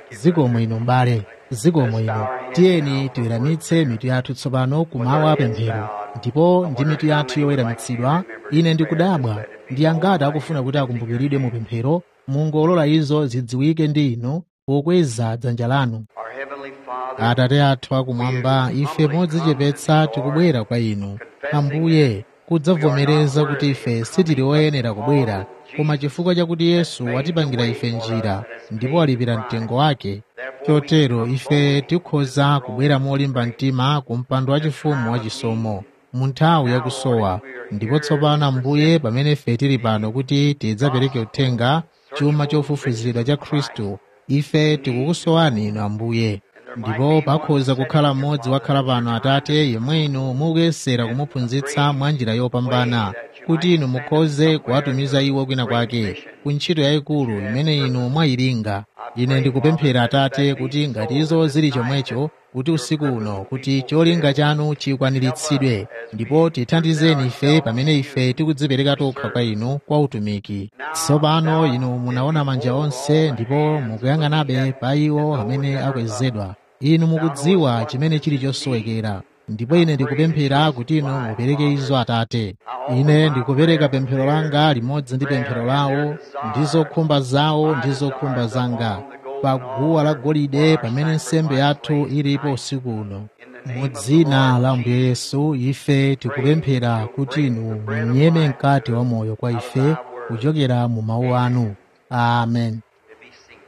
zikomo ino mbale zikomo ino tiyeni tiweramitse mitu yathu tsopano kumawu apemphero ndipo ndi mitu yathu yoweramitsidwa ine ndikudabwa ndi angati akufuna kuti akumbukiridwe mu pemphero mungolola izo zidziwike ndi inu pokweza dzanja lanu Our Heavenly Father, atate athu akumwamba ife modzichepetsa tikubwera kwa inu ambuye kudzavomereza kuti ife sitili oyenera kubwera koma chifukwa chakuti yesu watipangira ife njira ndipo walipira mtengo wake chotero ife tikhoza kubwera molimba mtima ku mpando wachifumu wachisomo mu nthawi yakusowa ndipo tsopano ambuye pamene ife tili pano kuti tidzapereke uthenga chuma chofufuzidwa cha khristu ife tikukusowani inu ambuye ndipo pakhoza kukhala mmodzi wakhala pano atate yemwe inu mukuyesera kumuphunzitsa mwa njira yopambana kuti inu mukhoze kuwatumiza iwo kwina kwake ku ntchito yayikulu imene inu mwayilinga ine ndikupemphera atate kuti ngati izo zili chomwecho kuti usiku uno kuti cholinga chanu chikwaniritsidwe ndipo tithandizeni ife pamene ife tikudzipereka tokha kwa inu kwa utumiki tsopano inu munaona manja onse ndipo mukuyang'anabe pa iwo amene akwezedwa inu mukudziwa chimene chili chosowekera ndipo ine ndikupemphera kuti inu mupereke izo atate ine ndikupereka pemphero langa limodzi ndi pemphero lawo ndi zokhumba zawo ndi zokhumba zanga pa guwa la golide pamene nsembe yathu ilipo usiku uno mu dzina la ambuye yesu ife tikupemphera kuti inu munyeme mkati wa moyo kwa ife kuchokera mu mawu anu amen to be seated.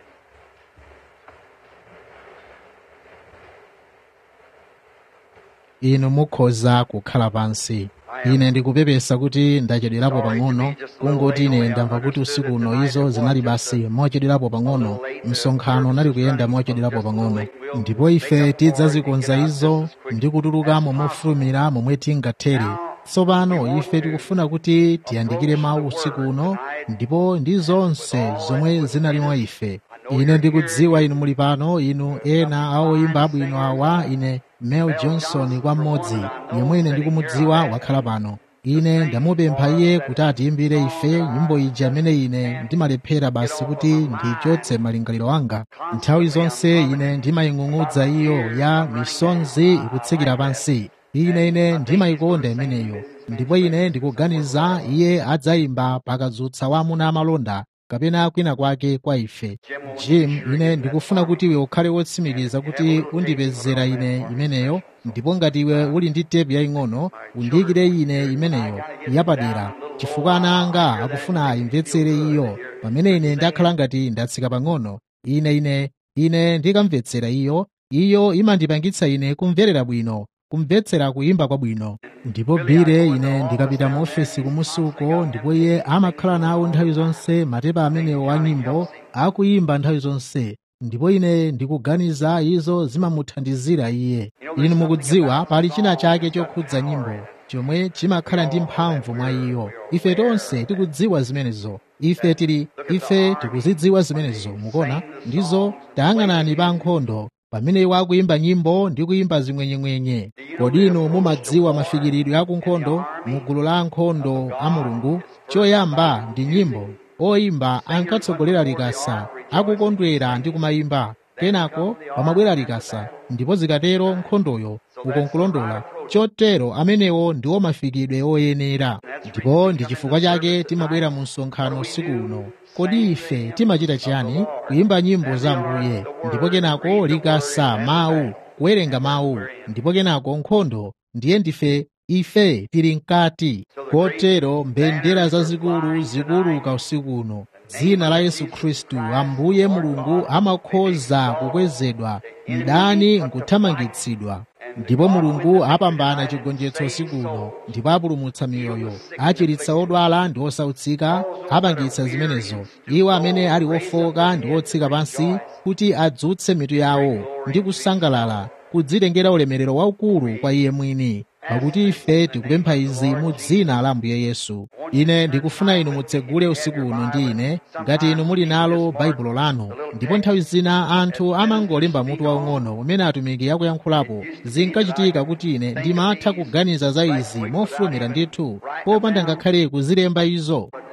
inu mukhoza kukhala pansi ine ndikupepesa kuti ndachedwerapo pang'ono kungoti ine ndamva kuti usiku uno izo zinali basi mochedwerapo pang'ono msonkhano unali kuyenda mochedwerapo pang'ono ndipo ife tidzazikonza izo ndi kutulukamo mofulumira momwe tingathere tsopano ife tikufuna kuti tiyandikire mawu usiku uno ndipo ndi zonse zomwe zinali mwa ife ine ndikudziwa inu muli pano inu ena a oyimba abwino awa ine mel johnson kwa mmodzi yemwe ine ndikumudziwa wakhala pano ine ndamupempha iye kuti atiyimbire ife nyimbo ija imene ine ndimalephera basi kuti ndichotse malingaliro anga nthawi zonse ine ndimaying'ung'udza iyo ya misonzi ikutsikira pansi ine ine ndimayikonda imeneyo ndipo ine ndikuganiza iye adzayimba pakadzutsa wa amuna amalonda kapena kwina kwake kwa ife jim ine ndikufuna kuti iwe ukhale wotsimikiza kuti undipezera ine imeneyo ndipo ngati iwe uli ndi tepu yaying'ono undiyikire ine imeneyo yapadera chifukwa ana anga akufuna ayimvetsere iyo pamene ine ndakhala ngati ndatsika pang'ono ine ine ine ndikamvetsera iyo iyo imandipangitsa ine kumverera bwino kumvetsera kuyimba kwabwino ndipo bire ine ndikapita mu ofesi kumusuko ndipo iye amakhala nawo nthawi zonse matepa amenewo a nyimbo akuyimba nthawi zonse ndipo ine ndikuganiza izo zimamuthandizira iye inu mukudziwa pali china chake chokhudza nyimbo chomwe chimakhala ndi mphamvu mwa iyo ife tonse tikudziwa zimenezo ife tili ife tikuzidziwa zimenezo mukuona ndizo tayang'anani pa nkhondo pamene iwo akuyimba nyimbo ndi kuyimba zimwenyemwenye kodi inu mumadziwa mafikiridwe akunkhondo mu gulu la ankhondo a mulungu choyamba ndi nyimbo oyimba ankatsogolera likasa akukondwera ndi kumayimba kenako pamabwera likasa ndipo zikatero nkhondoyo ukonkulondola chotero amenewo ndiwo mafikidwe oyenera ndipo ndi chifukwa chake timabwera mu msonkhano usiku uno kodi ife timachita chiyani kuyimba nyimbo za mbuye ndipo kenako likasa mawu kuwerenga mawu ndipo kenako nkhondo ndiye ndife ife tili mkati kotero mbendera zazikulu zikuuluka usiku uno dzina la yesu khristu ambuye mulungu amakhoza kukwezedwa mdani nkuthamangitsidwa ndipo mulungu apambana chigonjetso usiku uno ndipo apulumutsa miyoyo achiritsa odwala ndi osautsika apangitsa zimenezo iwo amene ali ofoka ndi otsika pansi kuti adzutse mitu yawo ndi kusangalala kudzitengera ulemerero waukulu kwa iye mwini pakuti ife tikupempha izi mu dzina la ambuye yesu ine ndikufuna inu mutsegule usiku uno ndi ine ngati inu muli nalo baibulo lanu ndipo nthawi zina anthu amangolemba mutu waung'ono umene atumiki akuyankhulapo zinkachitika kuti ine ndimatha kuganiza za izi mofulumira ndithu popanda ngakhale kuzilemba izo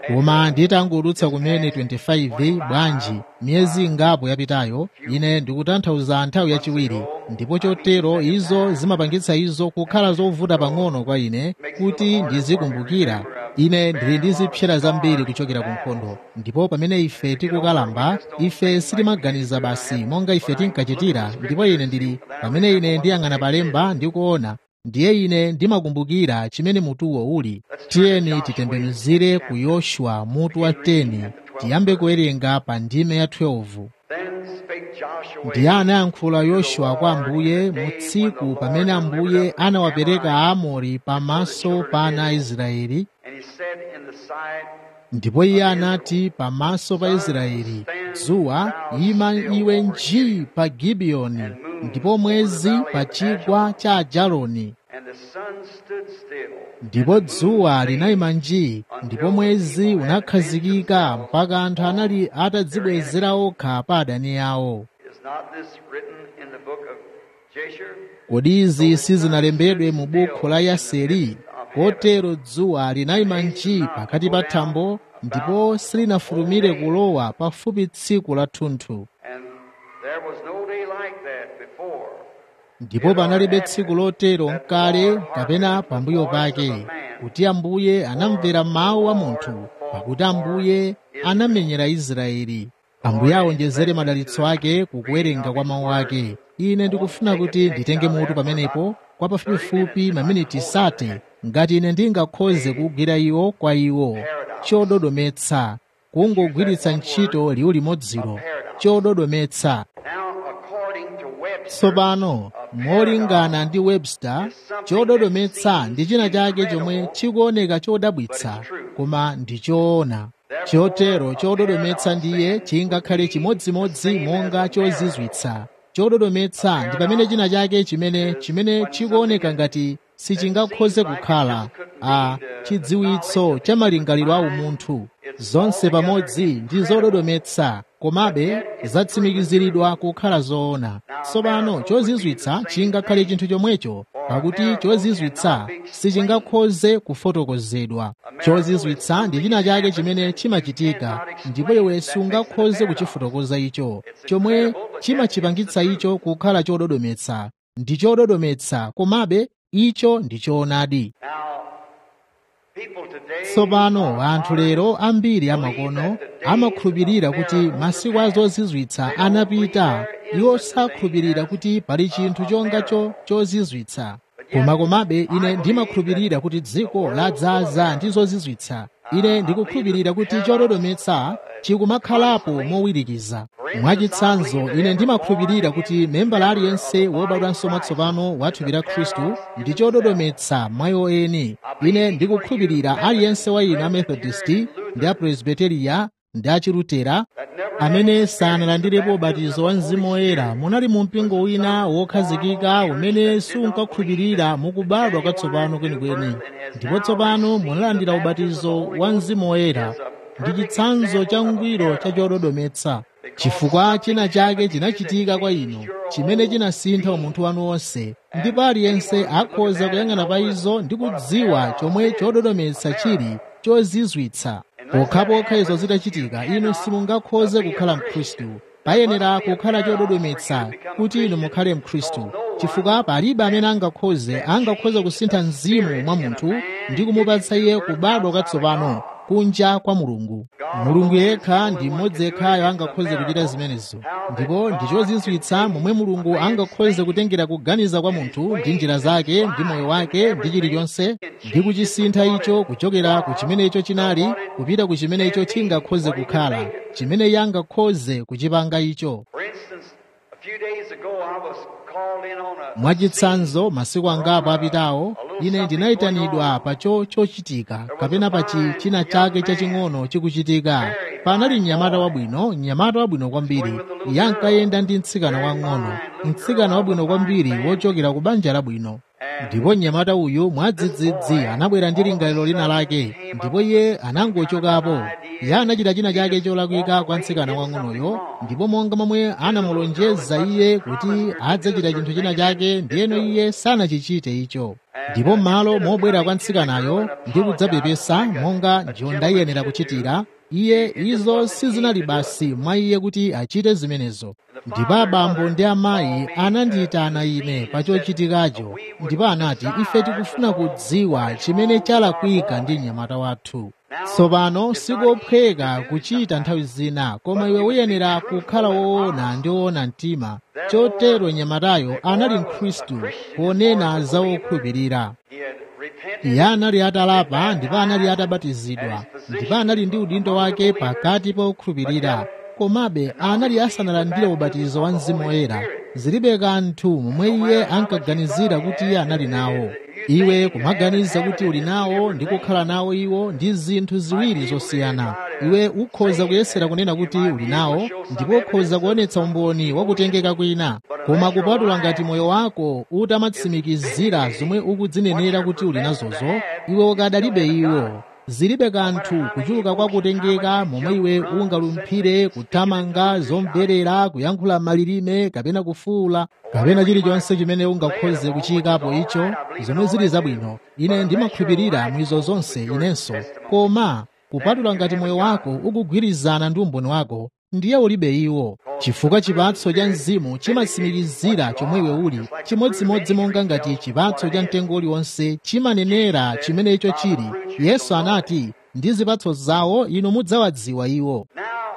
koma nditangudutsa kumene 25 bwanji miyezi ingapo yapitayo ine ndikutanthauza nthawi yachiwiri ndipo chotero izo zimapangitsa izo kukhala zovuta pang'ono kwa ine kuti ndizikumbukira ine ndili ndi zipsera zambiri kuchokera ku nkhondo ndipo pamene ife tikukalamba ife sitimaganiza basi monga ife tinkachitira ndipo ine ndili pamene ine ndiyang'ana palemba ndikuona ndiye ine ndimakumbukira chimene mutuwo uli tiyeni titembenuzire ku yoshuwa mutu wa 10 tiyambe kuwerenga pa ndime ya 12 ndiye anayankhula yoshuwa kwa ambuye mu tsiku pamene ambuye anawapereka aamori pamaso pa ana a israeli ndipo iye anati pamaso pa israeli dzuwa ima iwe nji pa gibiyoni ndipo mwezi pa chigwa cha ajaloni ndipo dzuwa linayima nji ndipo mwezi unakhazikika mpaka anthu anali atadzibwezera okha pa adani awo kodi izi sizinalembedwe mu buku la yaseri kotero dzuwa linayima nji pakati pa thambo ndipo silinafulumire kulowa pafupi tsiku la thunthu ndipo panalibe tsiku lotero nkale kapena pambuyo pake kuti ambuye anamvera mawu a munthu pakuti ambuye anamenyera israeli ambuye awonjezere madalitso ake kukuwerenga kwa mawu ake ine ndikufuna kuti nditenge mutu pamenepo kwa pafupifupi maminiti sate ngati ine ndingakhoze kugwira iwo kwa iwo chododometsa kungogwiritsa ntchito liwu limodziro chododometsa tsopano molingana ndi webster chododometsa ndi china chake chomwe chikuoneka chodabwitsa koma ndi choona chotero chododometsa ndiye chingakhale chimodzimodzi monga chozizwitsa chododometsa ndi pamene china chake chimene chimene chikuoneka ngati sichingakhoze kukhala a chidziwitso cha malingaliro a umunthu zonse pamodzi ndi zododometsa komabe zatsimikiziridwa kukhala zoona tsopano chozizwitsa chingakhale chinthu chomwecho pakuti chozizwitsa sichingakhoze kufotokozedwa chozizwitsa ndi china chake chimene chimachitika ndipo iwe sungakhoze kuchifotokoza icho chomwe chimachipangitsa icho kukhala chododometsa ndi chododometsa komabe icho ndi choonadi tsopano anthu lero ambiri amakono amakhulupirira kuti masiku a zozizwitsa anapita iwo sakhulupirira kuti pali chinthu chongacho chozizwitsa koma komabe ine ndimakhulupirira kuti dziko ladzaza ndi zozizwitsa ine ndikukhulupirira kuti chododometsa chikumakhalapo mowirikiza mwachitsanzo ine ndimakhulupirira kuti membala aliyense wobadwanso mwatsopano wa thupi la khristu ndi chododometsa mwayo eni ine ndikukhulupirira aliyense wa inu amethodisti ndi apresbiteriya ndi achilutera amene sanalandirepo ubatizo wa mzimu woyera munali mu mpingo wina wokhazikika umene sunkakhulupirira mukubadwa kwatsopano kwenikweni ndipo tsopano munalandira ubatizo wa mzimu woyera ndi chitsanzo cha ngwiro cha chododometsa chifukwa china chake chinachitika kwa inu chimene chinasintha umunthu wanu wonse ndipo aliyense akhoza kuyang'ana pa izo ndi kudziwa chomwe chododometsa chili chozizwitsa pokhapokha izo zitachitika inu simungakhoze kukhala mkhristu payenera kukhala chododometsa kuti inu mukhale mkhristu chifukwa palibe amene angakhoze angakhoze kusintha mzimu mwa munthu ndi kumupatsa iye kubadwa kwatsopano kunja kwa mulungu mulungu yekha ndi mmodzi yekhayo angakhoze kuchita zimenezo ndipo ndi chozizwitsa momwe mulungu angakhoze kutengera kuganiza kwa munthu ndi njira zake ndi moyo wake ndi chilichonse ndi kuchisintha icho kuchokera ku chimene icho chinali kupita ku chimene icho chingakhoze kukhala chimene iye angakhoze kuchipanga icho mwachitsanzo masiku angapo apitawo ine ndinayitanidwa pa cho chochitika kapena pa china chake chaching'ono chikuchitika panali mnyamata wabwino mnyamata wabwino kwambiri iye ankayenda ndi mtsikana wang'ono mtsikana wabwino kwambiri wochokera ku banja labwino ndipo mnyamata uyu mwadzidzidzi anabwera ndi lingaliro lina lake ndipo iye anangochokapo iye anachita china chake cholakwika kwa mtsikana wang'onoyo ndipo monga momwe anamulonjeza iye kuti adzachita chinthu china chake ndiyeno iye sanachichite icho ndipo m'malo mobwera kwa mtsikanayo ndi kudzapepesa monga njonda iyenera kuchitira iye izo sizinali basi mwa iye kuti achite zimenezo ndipo abambo ndi amayi anandiyitana ine pa chochitikacho ndipo anati ife tikufuna kudziwa chimene chalakwika ndi mnyamata wathu tsopano sikophweka kuchita nthawi zina koma iwe uyenera kukhala woona ndi woona mtima chotero mnyamatayo anali mkhristu ponena za wokhulupirira iye anali atalapa ndipo anali atabatizidwa ndipo anali ndi udindo wake pakati pa okhulupirira komabe anali asanalandire ubatizo wa mzimu woyera zilibe kanthu momwe iye ankaganizira kuti iye anali nawo iwe kumaganiza kuti uli nawo ndi kukhala nawo iwo ndi zinthu ziwiri zosiyana iwe ukhoza kuyesera kunena kuti uli nawo ndipo ukhoza kuonetsa umboni wakutengeka kwina koma kupatula ngati moyo wako utamatsimikizira zomwe ukudzinenera kuti uli nazozo iwe ukadalibe iwo zilibe kanthu kuchuluka kwa kutengeka momwe iwe ungalumphire kuthamanga zomverera kuyankhula malilime kapena kufuula kapena chilichonse chimene ungakhoze kuchiyikapo icho zomwe zili zabwino ine ndimakhulupirira mwizo zonse inenso koma kupatula ngati moyo wako ukugwirizana ndi umboni wako ndiye ulibe iwo chifukwa chipatso cha mzimu chimatsimikizira chomwe iwe uli chimodzimodzi monga ngati chipatso cha mtengo uliwonse chimanenera chimene icho chili yesu anati ndi zipatso zawo inu mudzawadziwa iwo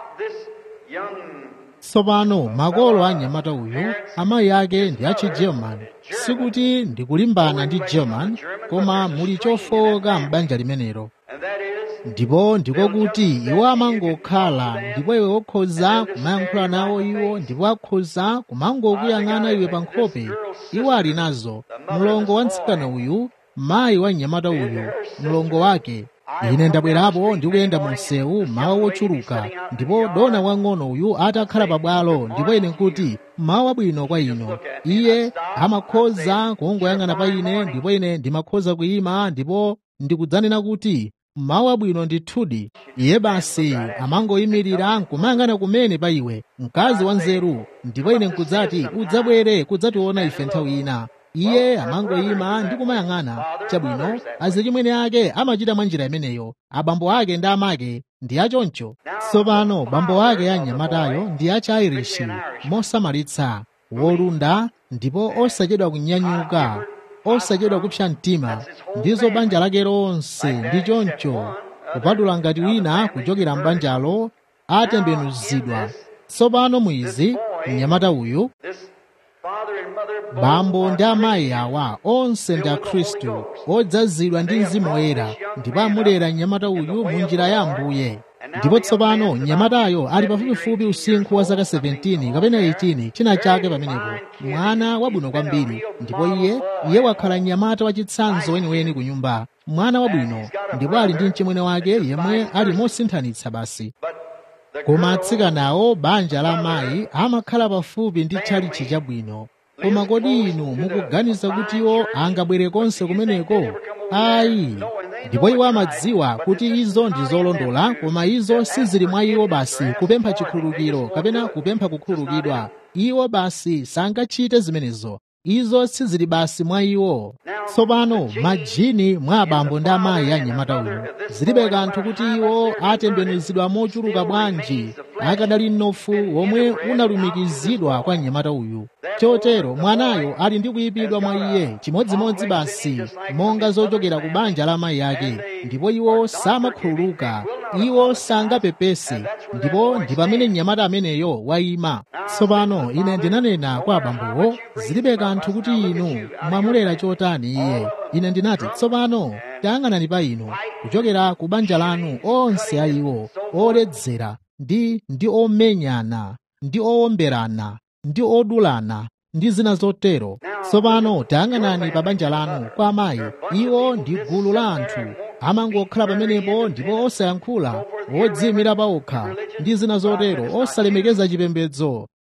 tsopano makolo a mnyamata uyu amayi ake ndi achigerman sikuti ndikulimbana ndi german koma muli chofowoka m'banja limenelo ndipo ndiko kuti iwo amangokhala ndipo iwe ukhoza kumayankhula nawo iwo ndipo akhoza kumangokuyang'ana iwe pa nkhope iwo ali nazo mlongo wa mtsikana uyu mayi wa mnyamata uyu mlongo wake ine ndabwerapo ndikuyenda mu msewu mawu wochuluka ndipo dona wang'ono uyu atakhala pabwalo ndipo ine nkuti mawu wabwino kwa ino iye amakhoza kungoyang'ana pa ine ndipo ine ndimakhoza kuyima ndipo ndikudzanena kuti mawu abwino ndithudi iye basi amangoyimirira nkumayang'ana kumene pa iwe mkazi wa nzeru ndipo ine nkudzati udzabwere kudzationa ife nthawi ina iye amangoyima ndi kumayang'ana chabwino azichimwene ake amachita mwa njira imeneyo abambo ake ndi amake ndi achoncho tsopano bambo ake a mnyamatayo ndi achi-irish mosamalitsa wolunda ndipo osachedwa kunyanyuka osachedwa kupsa mtima ndizo banja lake lonse ndi choncho kupatula ngati wina kuchokera m'banjalo atembenuzidwa tsopano mwizi mnyamata uyu bambo ndi amayi awa onse ndi akhristu odzazidwa ndi mzimu woyera ndipo amulera mnyamata uyu mu njira ya ambuye ndipo tsopano mnyamatayo ali pafupifupi usinkhu wa zaka 17 kapena 18 china chake pamenepo mwana wabwino kwambiri ndipo iye iye wakhala mnyamata wachitsanzo weniweni ku nyumba mwana wabwino ndipo ali ndi mchimwene wake yemwe ali mosinthanitsa basi koma atsikanawo banja la mayi amakhala pafupi ndi tchalitchi chabwino koma kodi inu mukuganiza kuti iwo angabwere konse kumeneko ayi ndipo iwo amadziwa kuti izo ndi zolondola koma izo sizili mwa iwo basi kupempha chikhululukiro kapena kupempha kukhululukidwa iwo basi sangachite zimenezo izo sizili basi mwa iwo tsopano majini mwa abambo ndi amayi a mnyamata uyu zilibe kanthu kuti iwo atembenuzidwa mochuluka bwanji akadali mnofu womwe unalumikizidwa kwa mnyamata uyu chotero mwanayo ali ndi kuyipidwa mwa iye chimodzimodzi basi monga zochokera ku banja la amayi ake ndipo iwo samakhululuka iwo sangapepese ndipo ndi pamene mnyamata ameneyo wayima tsopano ine ndinanena kwa abambowo zilibe kanthu kuti inu mwamulera chotani iye ine ndinati tsopano tayang'anani pa inu kuchokera ku banja lanu onse a iwo oledzera ndi ndi omenyana ndi owomberana ndi odulana ndi zina zotero tsopano tayang'anani pa banja lanu kwa amayi iwo ndi gulu la anthu amangokhala pamenepo ndipo osayankhula odziyimira pawokha ndi zina zotero osalemekeza chipembedzo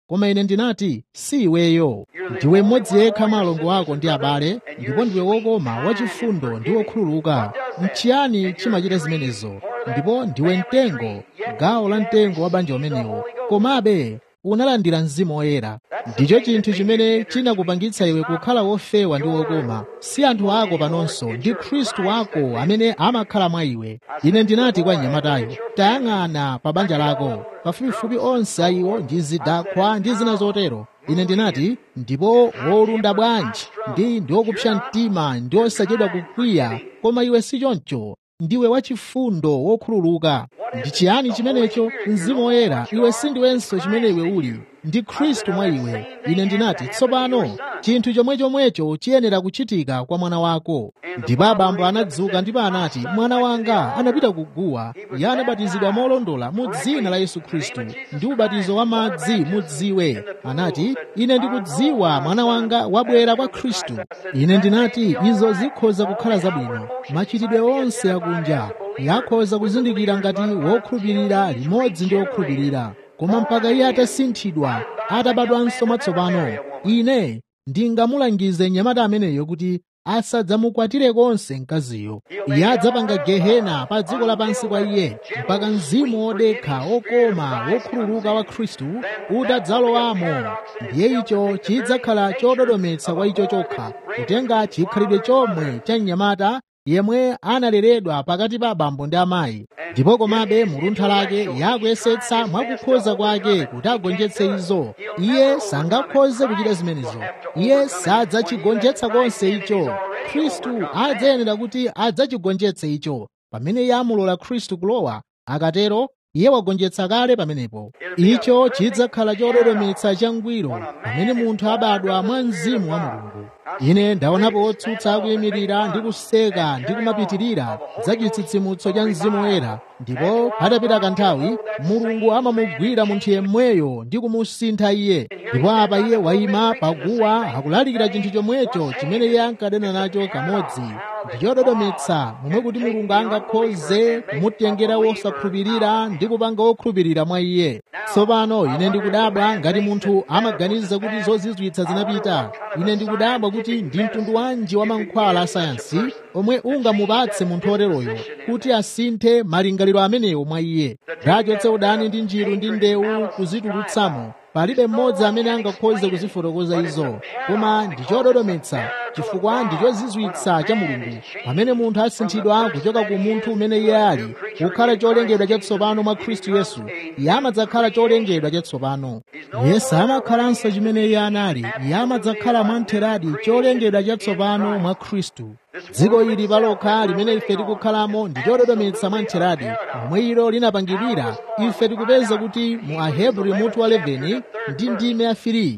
koma ine ndinati si iweyo ndiwe mmodzi yekha mwa alongo ako ndi abale ndipo ndiwe wokoma wachifundo ndi wokhululuka nchiyani chimachita zimenezo ndipo ndiwe mtengo gawo la mtengo wa banja umenewo komabe unalandira mzimu woyera ndicho chinthu chimene chinakupangitsa iwe kukhala wofewa ndi wokoma si anthu ako panonso ndi khristu wako amene amakhala mwa iwe ine ndinati kwa mnyamatayo tayang'ana pa banja lako pafupifupi onse a iwo ndi zidakhwa ndi zina zotero ine ndinati ndipo wolunda bwanji ndi ndi wokupsa mtima ndi osachedwa kukwiya koma iwe si choncho ndiwe wachifundo wokhululuka ndi chiyani chimenecho mzimu woyera iwe sindiwenso chimene iwe uli ndi khristu mwa iwe ine ndinati tsopano chinthu chomwechomwecho chiyenera kuchitika kwa mwana wako ndipo abambo anadzuka ndipo anati mwana wanga anapita kuguwa iye anabatizidwa molondola mu dzina la yesu khristu ndi ubatizo wa madzi mudziwe anati ine ndikudziwa mwana wanga wabwera kwa khristu ine ndinati izo zikhoza kukhala zabwino machitidwe onse akunja yakhoza kuzindikira ngati wokhulupirira limodzi ndi wokhulupirira koma mpaka iye atasinthidwa atabadwanso mwatsopano ine ndingamulangize mnyamata ameneyo kuti asadzamukwatire konse mkaziyo iye adzapanga gehena pa dziko lapansi kwa iye mpaka mzimu wodekha okoma wokhululuka wa khristu utadzalowamo ndiye icho chidzakhala chododometsa kwa icho chokha kutenga chikhalidwe chomwe cha mnyamata yemwe analeredwa pakati pa abambo ndi amayi ndipo komabe muluntha lake yakuyesetsa mwakukhoza kwake kuti agonjetse izo iye sangakhoze kuchita zimenezo iye sadzachigonjetsa konse icho khristu adzayenera kuti adzachigonjetse icho pamene iye amulola khristu kulowa akatero iye wagonjetsa kale pamenepo icho chidzakhala chododometsa changwiro pamene munthu abadwa mwa mzimu wa mulungu ine ndaonapo otsutsa akuyimirira ndi kuseka ndi kumapitirira za chitsitsimutso cha mzimu woyera ndipo patapita kanthawi mulungu amamugwira munthu yemweyo ndi kumusintha iye ndipo apa iye wayima paguwa akulalikira chinthu chomwecho chimene iye ankadana nacho kamodzi ndi chododometsa momwe kuti mulungu angakhoze kumutengera wosakhulupirira ndi kupanga wokhulupirira mwa iye tsopano ine ndikudabwa ngati munthu amaganiza kuti zozizwitsa zinapita ine ndikudabwa kuti ndi mtundu wanji wa mankhwala a sayansi omwe ungamupatse munthu oteroyo kuti asinthe malingaliro amenewo mwa iye rachotse udani ndi njiru ndi ndewu kuzitulutsamo palibe mmodzi amene angakhoze kuzifotokoza izo koma ndi chododometsa chifukwa ndi chozizwitsa cha mulungu pamene munthu asinthidwa kuchoka ku munthu umene iye ali kukhala cholengedwa chatsopano mwa khristu yesu iye amadzakhala cholengedwa chatsopano iye samakhalanso chimene iye anali iye amadzakhala mwamtheradi cholengedwa chatsopano mwa khristu dziko ili palokha limene ife tikukhalamo ndi chododometsa mwamtheradi momwe ilo linapangidwira ife tikupeza kuti mu ahebri mutu wa 11 ndi ndime ya 3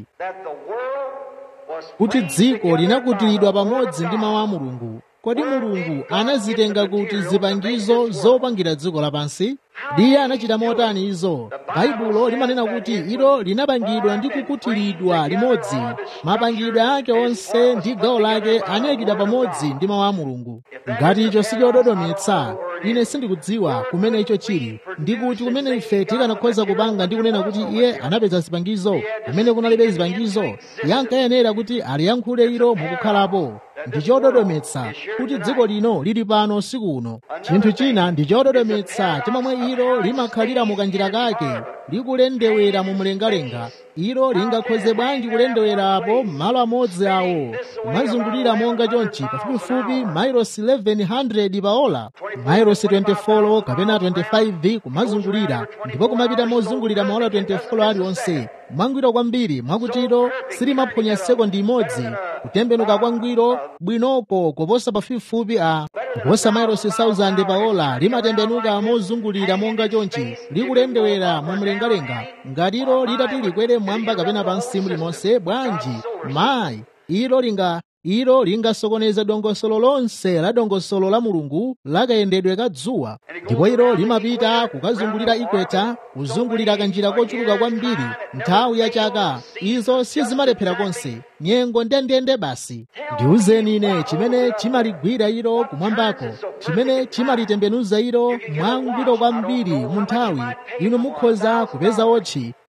kuti dziko linakutiridwa pamodzi ndi mawu a mulungu kodi mulungu anazitenga kuti zipangizo zopangira dziko lapansi ndiye anachita motani izo baibulo limanena kuti ilo linapangidwa ndi kukutiridwa limodzi mapangidwe ake onse ndi gawo lake anayikidwa pamodzi ndi mawu a mulungu ngati icho sichododometsa ine sindikudziwa kumene icho chili ndikuti kumene ife tikanakhoza kupanga ndi kunena kuti iye anapeza zipangizo kumene kunalibe zipangizo iye ankayenera kuti aliyankhule ilo mukukhalapo ndi chododometsa kuti dziko lino lili pano usiku uno chinthu china ndi chododometsa chomwe ilo limakhalira mukanjira kake likulendewera mu mlengalenga ilo lingakhoze bwanji kulendewerapo m'malo amodzi awo kumazungulira monga chonchi pafupifupi mailosi 1100 pa ola mailosi 24 kapena 25 kumazungulira ndipo kumapita mozungulira maola 24 aliwonse mwangwiro kwambiri mwakutiro silimaphonya sekondi imodzi kutembenuka kwangwiro bwinoko kuposa pafupifupi a kuposa mailosi 1000 pa ola limatembenuka mozungulira monga chonchi likulendewera mu mlengalenga ngati ilo litati likwere mwamba kapena pansi mulimonse bwanji mayi ilo linga ilo lingasokoneze dongosolo lonse la dongosolo la mulungu lakayendedwe ka dzuwa ndipo ilo limapita kukazungulira ikweta kuzungulira kanjira kochuluka kwambiri nthawi ya chaka izo sizimalephera konse nyengo ndendende basi ndiwuzeni ine chimene chimaligwira ilo kumwambako chimene chimalitembenuza ilo mwangwiro kwambiri mu nthawi inu mukhoza kupeza otchi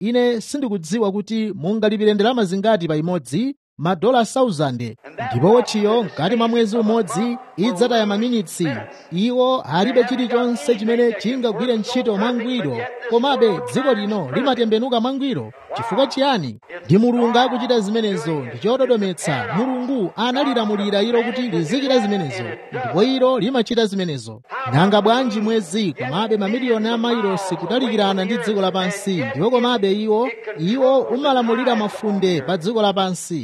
ine sindikudziwa kuti mungalipire ndalama zingati pa imodzi madola 1000 ndipo wotchiyo mkati mwa mwezi umodzi idzataya maminitsi iwo alibe chilichonse chimene chingagwire ntchito mwangwiro komabe dziko lino limatembenuka mwangwiro chifukwa chiyani ndi mulungu akuchita zimenezo ndi chododometsa mulungu analilamulira ilo kuti lizichita zimenezo ndipo ilo limachita zimenezo nanga bwanji mwezi komabe mamiliyoni a mailosi kutalikirana ndi dziko lapansi ndipo komabe iwo iwo umalamulira mafunde pa dziko lapansi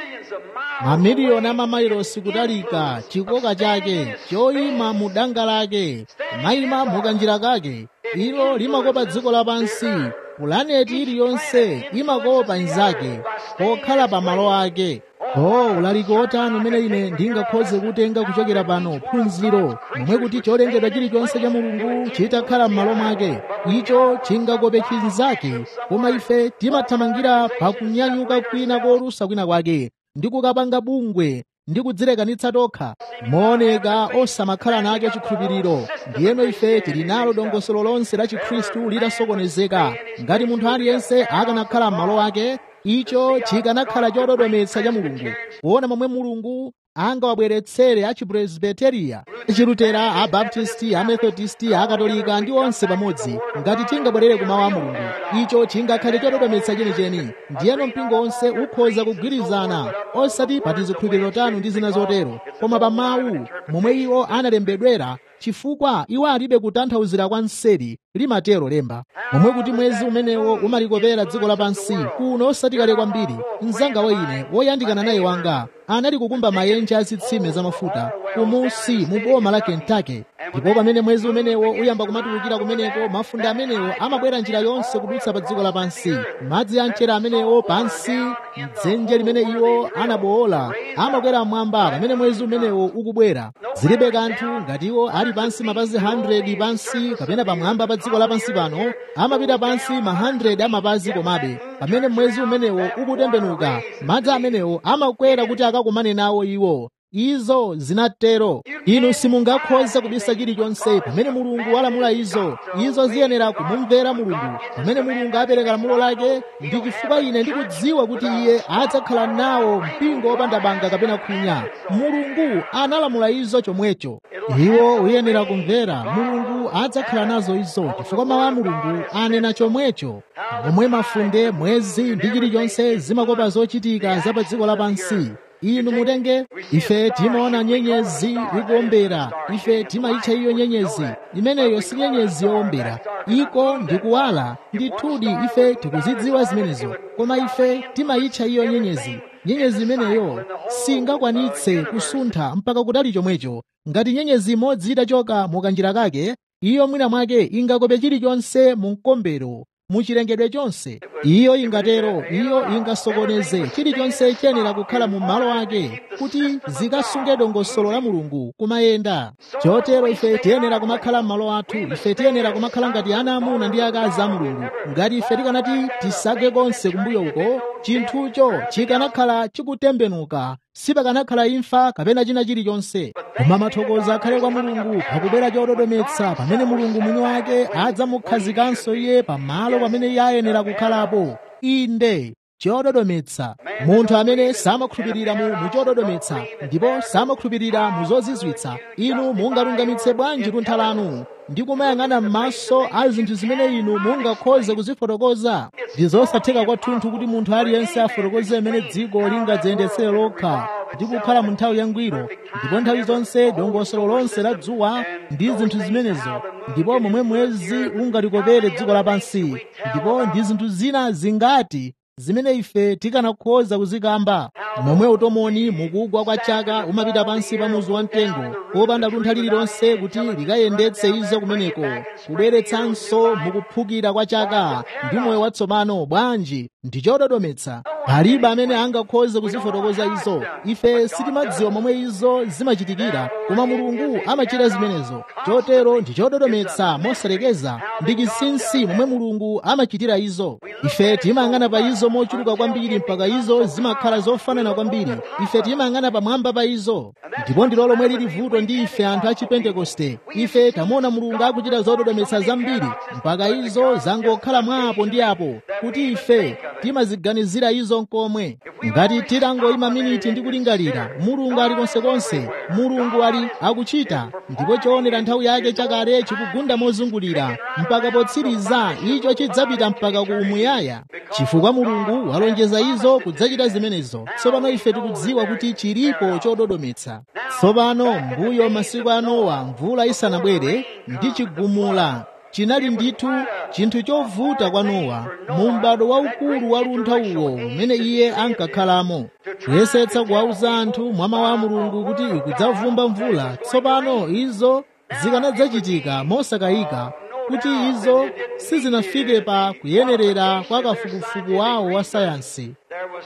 mamiliyoni a mamailosi kutalika chikoka chake choyima mu danga lake mayima mukanjira kake ilo limakopa dziko lapansi pulaneti iliyonse imakopa inzake pokhala pa malo ake oh ulaliki otani umene ine ndingakhoze kutenga kuchokera pano phunziro momwe kuti cholengedwa chilichonse cha mulungu chitakhala m'malo mwake icho chingakope chinzake koma ife timathamangira pakunyanyuka kwina kolusa kwina kwake ndi kukapanga bungwe ndi kudzilekanitsa tokha mooneka osamakhala nacho chikhulupiriro ndiyeno ife tili nalo dongosolo lonse la chikhristu litasokonezeka ngati munthu aliyense akanakhala m'malo ake icho chikanakhala chododometsa cha mulungu kuona momwe mulungu angawabweretsere achipresbiteriya achilutera abaptisti amethodisti akatolika ndi onse pamodzi ngati tingabwerere ku mawu a mulungu icho chingakhale chododometsa chenicheni ndiyeno mpingo onse ukhoza kugwirizana osati pa tizikhulupiriro tanu ndi zina zotero koma pa mawu momwe iwo analembedwera chifukwa iwo alibe kutanthauzira kwa mseri limatero lemba momwe kuti mwezi umenewo umalikopera dziko lapansi kuno osati kale kwambiri mzanga wa ine woyandikana naye wanga anali kukumba mayenje azitsime zamafuta kumusi mu boma la kentucky ndipo pamene mwezi umenewo uyamba kumatulukira kumeneko mafunde amenewo amabwera njira yonse kudutsa pa dziko lapansi madzi a mchere amenewo pansi mdzenje limene iwo anabowola amakwera mmwamba pamene mwezi umenewo ukubwera zilibe kanthu ngati iwo ali pansi mapazi 100 pansi kapena pamwamba pa dziko lapansi pano amapita pansi ma 100 amapazi komabe pamene mwezi umenewo ukutembenuka madzi amenewo amakwera kuti akakumane nawo iwo izo zinatero inu simungakhoza kubisa chilichonse pamene mulungu walamula izo izo ziyenera kumumvera mulungu pamene mulungu apereka lamulo lake ndi chifukwa ine ndikudziwa kuti iye adzakhala nawo mpingo wopanda banga kapena khwinya mulungu analamula izo chomwecho iwo uyenera kumvera mulungu adzakhala nazo izo chifukwa mawu a mulungu anena chomwecho momwe mafunde mwezi ndi chilichonse zimakopa zochitika za pa dziko lapansi inu mutenge ife timaona nyenyezi ikuombera ife timayitcha iyo nyenyezi imeneyo si nyenyezi yowombera iko ndikuwala ndithudi ife tikuzidziwa zimenezo koma ife timayitcha iyo nyenyezi nyenyezi imeneyo singakwanitse kusuntha mpaka kutali chomwecho ngati nyenyezi imodzi itachoka mukanjira kake iyo mwina mwake ingakope chilichonse mu mkombero muchilengedwe chonse iyo ingatero iyo ingasokoneze chilichonse chiyenera kukhala mu malo ake kuti zikasunge dongosolo la mulungu kumayenda chotero ife tiyenera kumakhala m'malo athu ife tiyenera kumakhala ngati ana amuna ndi akazi a mulungu ngati ife tikanati tisage konse kumbuyo uko chinthucho chikanakhala chikutembenuka sipakanakhala imfa kapena china chilichonse koma mathokozo akhale kwa mulungu pakubwera chododometsa pamene mulungu mwini wake adzamukhazikanso iye pamalo pamene iye ayenera kukhalapo inde chododometsa munthu amene samakhulupirira mu muchododometsa ndipo samakhulupirira mu zozizwitsa inu mungalungamitse bwanji luntha lanu ndi kumayang'ana m'maso a zinthu zimene inu mungakhoze kuzifotokoza ndi zosatheka kwathunthu kuti munthu aliyense afotokoze imene dziko lingadziyendetsere lokha ndi kukhala mu nthawi yangwiro ndipo nthawi zonse dongosolo lonse la dzuwa ndi zinthu zimenezo ndipo momwe mwezi ungalikopere dziko lapansi ndipo ndi zinthu zina zingati zimene ife tikanakhoza kuzikamba momwe utomoni mukugwa kwa chaka umapita pansi pa muzu wa mtengo popanda luntha lililonse kuti likayendetse izo kumeneko kubweretsanso mukuphukira kwa chaka ndi moyo watsopano bwanji ndi chododometsa palibe amene angakhoze kuzifotokoza izo ife sitimadziwa momwe izo zimachitikira koma mulungu amachita zimenezo chotero ndi chododometsa mosalekeza ndi chinsinsi momwe mulungu amachitira izo ife timayang'ana pa izo mochuluka kwambiri mpaka izo zimakhala zofanana kwambiri ife timayang'ana pamwamba pa izo ndipo ndilo lomwe lili vuto ndi ife anthu a chipentekoste ife tamuona mulungu akuchita zododometsa zambiri mpaka izo zangokhala mwapo ndi apo kuti ife timaziganizira izo nkomwe ngati titangoyima miniti ndi kulingalira mulungu ali konsekonse mulungu ali akuchita ndipo choonera nthawi yake chakale chikugunda mozungulira mpaka potsiriza icho chidzapita mpaka ku umuyaya chifukwa mulungu walonjeza izo kudzachita zimenezo tsopano ife tikudziwa kuti chilipo chododometsa tsopano mbuyo masiku a nowa mvula isanabwere ndi chigumula chinali ndithu chinthu chovuta kwa nowa mu m'bado waukulu wa luntha uwo umene iye ankakhalamo kuyesetsa kuwauza anthu mwa mawu a mulungu kuti ikudzavumba mvula tsopano izo zikanadzachitika mosakayika kuti izo sizinafike pa kuyenerera kwa kafukufuku wawo wa sayansi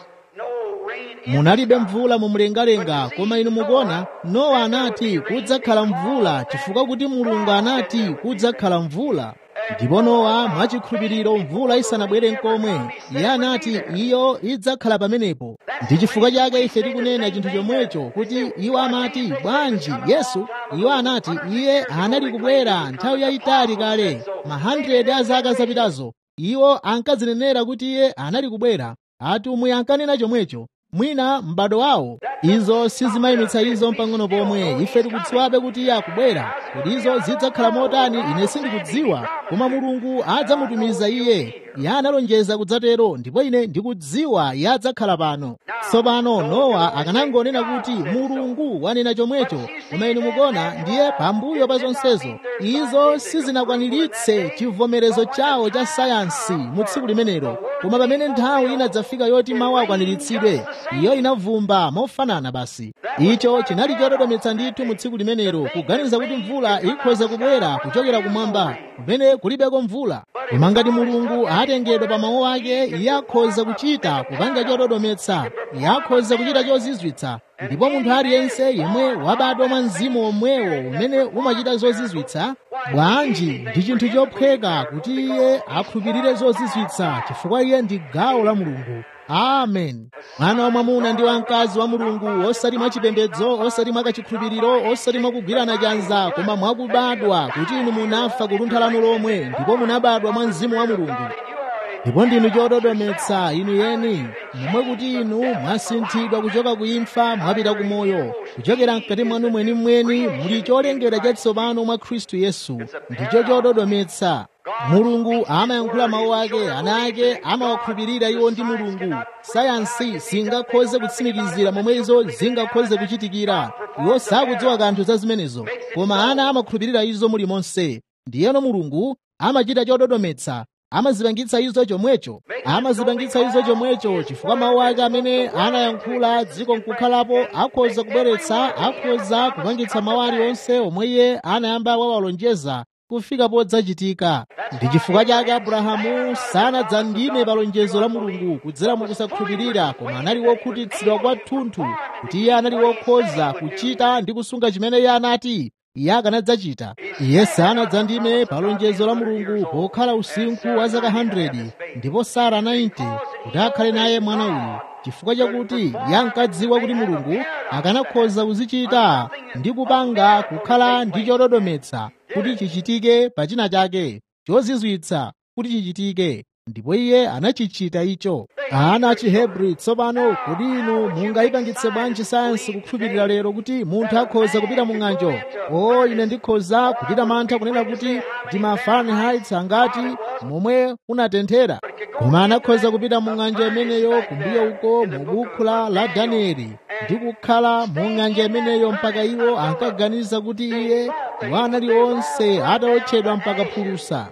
munalibe mvula mu mlengalenga koma inu mukuona nowa anati kudzakhala mvula chifukwa kuti mulungu anati kudzakhala mvula ndipo nowa mwachikhulupiriro mvula isanabwere nkomwe iye anati iyo idzakhala pamenepo ndi chifukwa chake ife tikunena chinthu chomwecho kuti iwo amati bwanji yesu iwo anati iye anali kubwera nthawi yayitali kale ma 100 a zaka zapitazo iwo ankazinenera kuti iye anali kubwera atumwi ankanena chomwecho mwina m'bado wawo izo sizimayimitsa izo mpang'ono pomwe ife tikudziwabe kuti iye akubwera kuti izo zidzakhala motani ine sindikudziwa koma mulungu adzamutumiza iye iye analonjeza kudzatero ndipo ine ndikudziwa iye adzakhala pano tsopano nowa akanangonena kuti mulungu wanena chomwecho koma inu mukuona ndiye pambuyo pa zonsezo izo sizinakwaniritse chivomerezo chawo cha sayansi mu tsiku limenelo koma pamene nthawi inadzafika yoti mawu akwaniritsidwe iyo inavumba mofanana basi icho chinali chododometsa ndithu mu tsiku limenelo kuganiza kuti mvula ikhoza kubwera kuchokera kumwamba kumene kulibeko mvula koma ngati mulungu atengedwa pa mawu ake iye akhoza kuchita kupanga chododometsa iye akhoza kuchita chozizwitsa ndipo munthu aliyense yemwe wabadwa mwa mzimu omwewo umene umachita zozizwitsa bwanji ndi chinthu chophweka kuti iye akhulupirire zozizwitsa chifukwa iye ndi gawo la mulungu amen mwana wa mwamuna ndi wamkazi wa mulungu osati mwachipembedzo osati mwakachikhulupiriro osati mwakugwirana chanza koma mwakubadwa kuti inu munafa kuluntha lanu lomwe ndipo munabadwa mwa mzimu wa mulungu ndipo ndinu chododometsa inu yeni momwe kuti inu mwasinthidwa kuchoka ku imfa mwapita ku moyo kuchokera mkati mwanu mwenimweni muli cholengedwa chatsopano mwa khristu yesu ndicho chododometsa mulungu amayankhula mawu ake ana ake amawakhulupirira iwo ndi mulungu sayansi singakhoze kutsimikizira momwe izo zingakhoze kuchitikira iwo sakudziwa kanthu za zimenezo koma ana amakhulupirira izo mulimonse ndiyeno mulungu amachita chododometsa amazipangitsa izo chomwecho amazipangitsa izo chomwecho chifukwa mawu ake amene anayankhula dziko nkukhalapo akhoza kubweretsa akhoza kupangitsa mawu aliwonse omwe iye anayamba wawalonjeza kufika podzachitika ndi chifukwa chake abrahamu sanadzandime pa lonjezo la mulungu kudzera mu kusakhulupirira koma anali wokhutitsidwa kwathunthu kuti iye anali wokhoza kuchita ndi kusunga chimene iye anati iye akanadzachita iye sanadzandime pa lonjezo la mulungu pokhala usinkhu wa zaka 100 ndipo sara 90 kuti akhale naye mwana uyu chifukwa chakuti iye ankadziwa kuti mulungu akanakhoza kuzichita ndi kupanga kukhala ndi chododometsa kuti chichitike pa china chake chozizwitsa kuti chichitike ndipo iye anachichita icho ana achihebri tsopano kodi inu mungayipangitse bwanji sayansi kukhulupirira lero kuti munthu akhoza kupita mu ng'anjo o ine ndikhoza kuchita mantha kunena kuti ndi ma fahrenheit angati momwe unatenthera koma anakhoza kupita mu ng'anjo imeneyo kumbuyo uko mu buku la danieli ndi kukhala mu ng'anjo imeneyo mpaka iwo ankaganiza kuti iye iwo anali onse atawotchedwa mpaka phulusa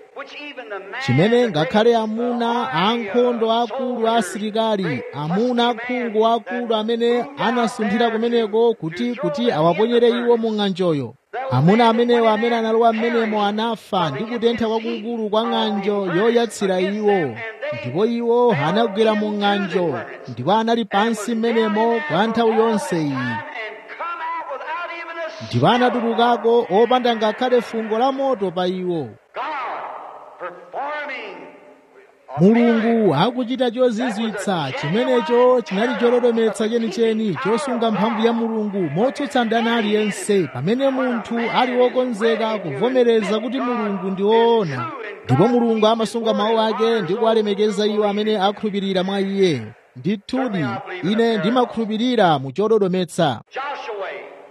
chimene ngakhale amuna ankhondo akulu a asilikali amuna akhungu akulu amene anasunthira kumeneko kuti kuti awaponyere iwo mu ng'anjoyo amuna amenewo amene analowa m'menemo anafa ndi kutentha kwakukulu kwa ng'anjo yoyatsira iwo ndipo iwo anagwera mu ng'anjo ndipo anali pansi m'menemo kwa nthawi yonse iyi and come out without even a ndipo anatulukako opanda ngakhale fungo la moto pa iwo God performing a mulungu akuchita chozizwitsa chimenecho chinali cholodometsa chenicheni chosunga mphamvu ya mulungu motsutsa ndani aliyense pamene munthu ali wokonzeka kuvomereza kuti mulungu ndi woona ndipo mulungu amasunga mawu ake ndi kuwalemekeza iwo amene akhulupirira mwa iye ndithudi ine ndimakhulupirira mu chododometsa Joshua.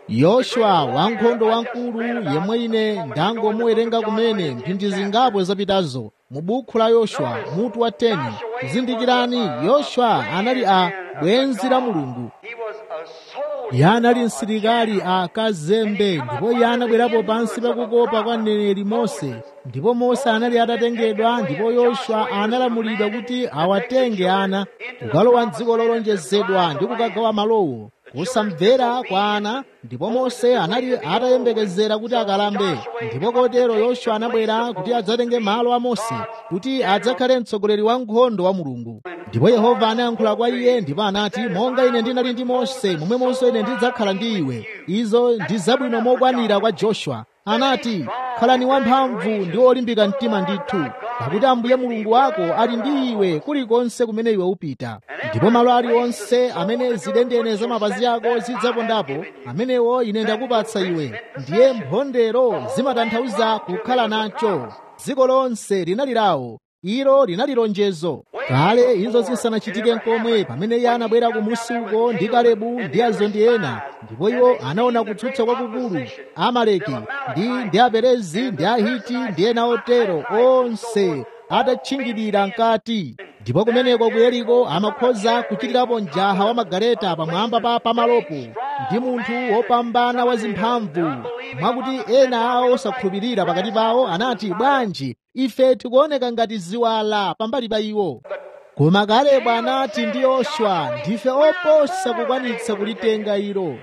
yoswa wankhondo wamkulu yemwe ine ndangomuwerenga kumene mphindi zingapo zapitazo mu buku la yoswa mutu wa 10 zindikirani yoswa anali a bwenzi la mulungu He was a soldier. iye anali msilikali a kazembe ndipo iye anabwerapo pansi pakukopa kwa mneneri mose ndipo mose anali atatengedwa ndipo yoswa analamulidwa kuti awatenge ana kukalowa m'dziko lolonjezedwa ndi kukagawa malowo kusamvera kwa ana ndipo mose anali atayembekezera kuti akalambe ndipo kotero yoswa anabwera kuti adzatenge malo a mose kuti adzakhale mtsogoleri wa nkhondo wa mulungu ndipo yehova anayankhula kwa iye ndipo anati monga ine ndinali ndi mose momwemonso ine ndidzakhala ndi iwe izo ndi zabwino mokwanira kwa joshua anati khalani wamphamvu ndi olimbika mtima ndithu pakuti ambuye mulungu wako ali ndi iwe kulikonse kumene iwe upita ndipo malo aliwonse amene zidendene za mapazi ako zidzapondapo amenewo ine ndakupatsa iwe ndiye mphondero zimatanthauza kukhala nacho dziko lonse linali lawo ilo linali lonjezo kale izo zisanachitike nkomwe pamene iye anabwera kumusi uko ndi kalebu ndi azondi ena ndipo iwo anaona kutsutsa kwakukulu amaleki ndi ndi aperezi ndi ahiti ndi ena otero onse atatchingidira mkati ndipo kumeneko ku yeriko amakhoza kuchitirapo mjaha wa magaleta pamwamba pa pamalopo ndi munthu wopambana wa zimphamvu mwakuti ena awo osakhulupirira pakati pawo anati bwanji ife tikuoneka ngati ziwala pambali pa iwo koma kalebu anati ndi yoswa ndife oposa kukwanitsa kulitenga ilo Why?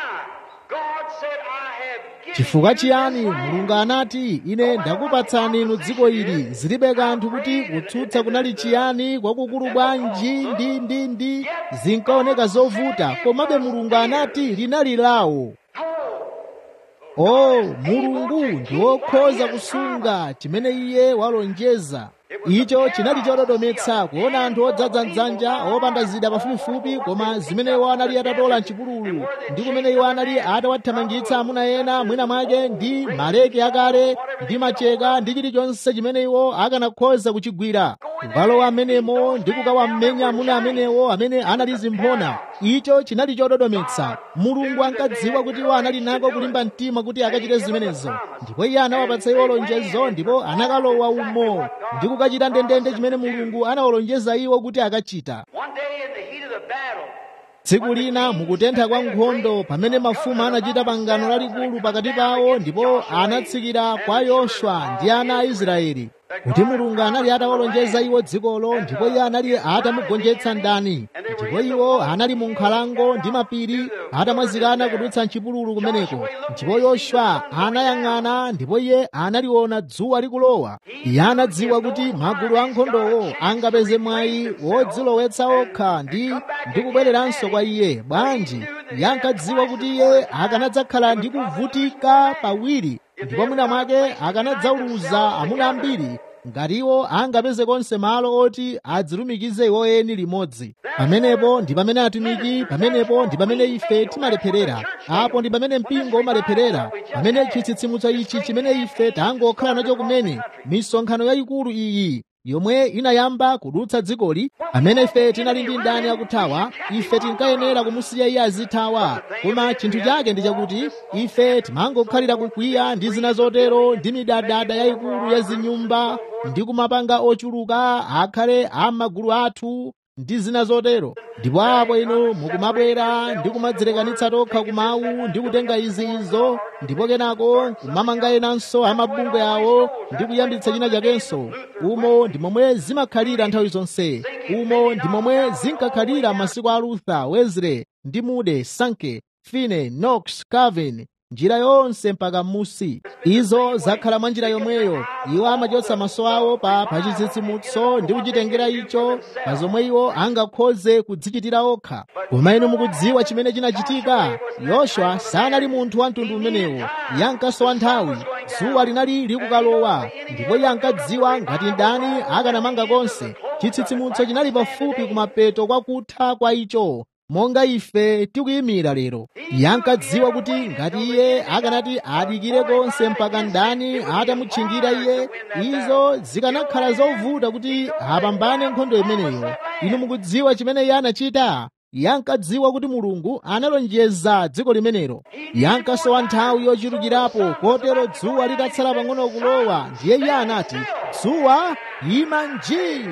God said, I have given chifukwa you chiyani this land. mulungu anati ine ndakupatsani inu dziko ili zilibe kanthu kuti kutsutsa kunali chiyani kwakukulu bwanji ndi ndi ndi zinkaoneka zovuta komabe mulungu anati linali lawo o mulungu ndi wokhoza kusunga chimene iye walonjeza icho chinali chododometsa kuona anthu odzadza mdzanja opanda zida pafupifupi koma zimene iwo anali atatola mchipululu ndi kumene iwo anali atawathamangitsa amuna ena mwina mwake ndi maleke akale ndi macheka ndi chilichonse chimene iwo akanakhoza kuchigwira kukalowa amenemo ndi kukawammenya amuna amenewo amene anali zimphona icho chinali chododometsa mulungu ankadziwa kuti iwo anali nako kulimba mtima kuti akachite zimenezo ndipo iye anawapatsa iwo lonjezo ndipo anakalowa umo ndi kukachita ndendende chimene mulungu anawalonjeza iwo kuti akachita One day in the heat of the battle, tsiku lina mukutentha kwa nkhondo pamene mafumu anachita pangano lalikulu pakati pawo ndipo anatsikira kwa yoswa ndi ana a israeli kuti mulungu anali atawalonjeza iwo dzikolo ndipo iye anali atamugonjetsa ndani ndipo iwo anali mu nkhalango ndi mapiri atamwazikana kudutsa mchipululu kumeneko ndipo yoswa anayang'ana ndipo iye analiona dzuwa likulowa iye anadziwa kuti magulu ankhondowo angapeze mwayi wodzilowetsa okha ndi ndi kubwereranso kwa iye bwanji iye ankadziwa kuti iye akanadzakhala ndi kuvutika pawiri ndipo mwina mwake akanadzauluza amuna ambiri ngati iwo angapeze konse malo oti adzilumikize iwo eni limodzi pamenepo ndi pamene atumiki pamenepo ndi pamene ife timalepherera apo ndi pamene mpingo umalepherera pamene chitsitsimutso ichi chimene ife tangokhala nacho kumene misonkhano yayikulu iyi yomwe inayamba kudutsa dzikoli pamene ife tinali ndi ndani akuthawa ife tinkayenera kumusiya iye azithawa koma chinthu chake ndi chakuti ife timangokhalira kukwiya ndi zina zotero ndi midadada yayikulu ya zinyumba ndi kumapanga ochuluka akhale a magulu athu ndi zina zotero ndipo apo inu mukumabwera ndi kumadzilekanitsa tokha kumawu ndi kutenga izi izo ndipo kenako kumamanga enanso amabungwe awo ndi kuyambitsa china chakenso umo ndi momwe zimakhalira nthawi zonse umo ndi momwe zinkakhalira masiku a luther wesley ndi moody sankey finney knox calvin njira yonse mpaka m'musi izo zakhala mwa njira yomweyo iwo amachotsa maso awo pa pachitsitsimutso ndi kuchitengera icho pa zomwe iwo angakhoze kudzichitira okha koma inu mukudziwa chimene chinachitika yoswa sanali munthu wa mtundu umenewo yankasowa nthawi dzuwa linali likukalowa ndipo iye ankadziwa ngati ndani akanamanga konse chitsitsimutso chinali pafupi kumapeto kwa kutha kwa icho monga ife tikuyimira lero yankadziwa kuti ngati iye akanati adikire konse mpaka ndani atamutchingira iye izo zikanakhala zovuta kuti apambane nkhondo imeneyo inu mukudziwa chimene iye anachita yankadziwa kuti mulungu analonjeza dziko limenelo yankasowa nthawi yochulukirapo kotero dzuwa litatsala pang'ono kulowa ndiye iye anati dzuwa ima nji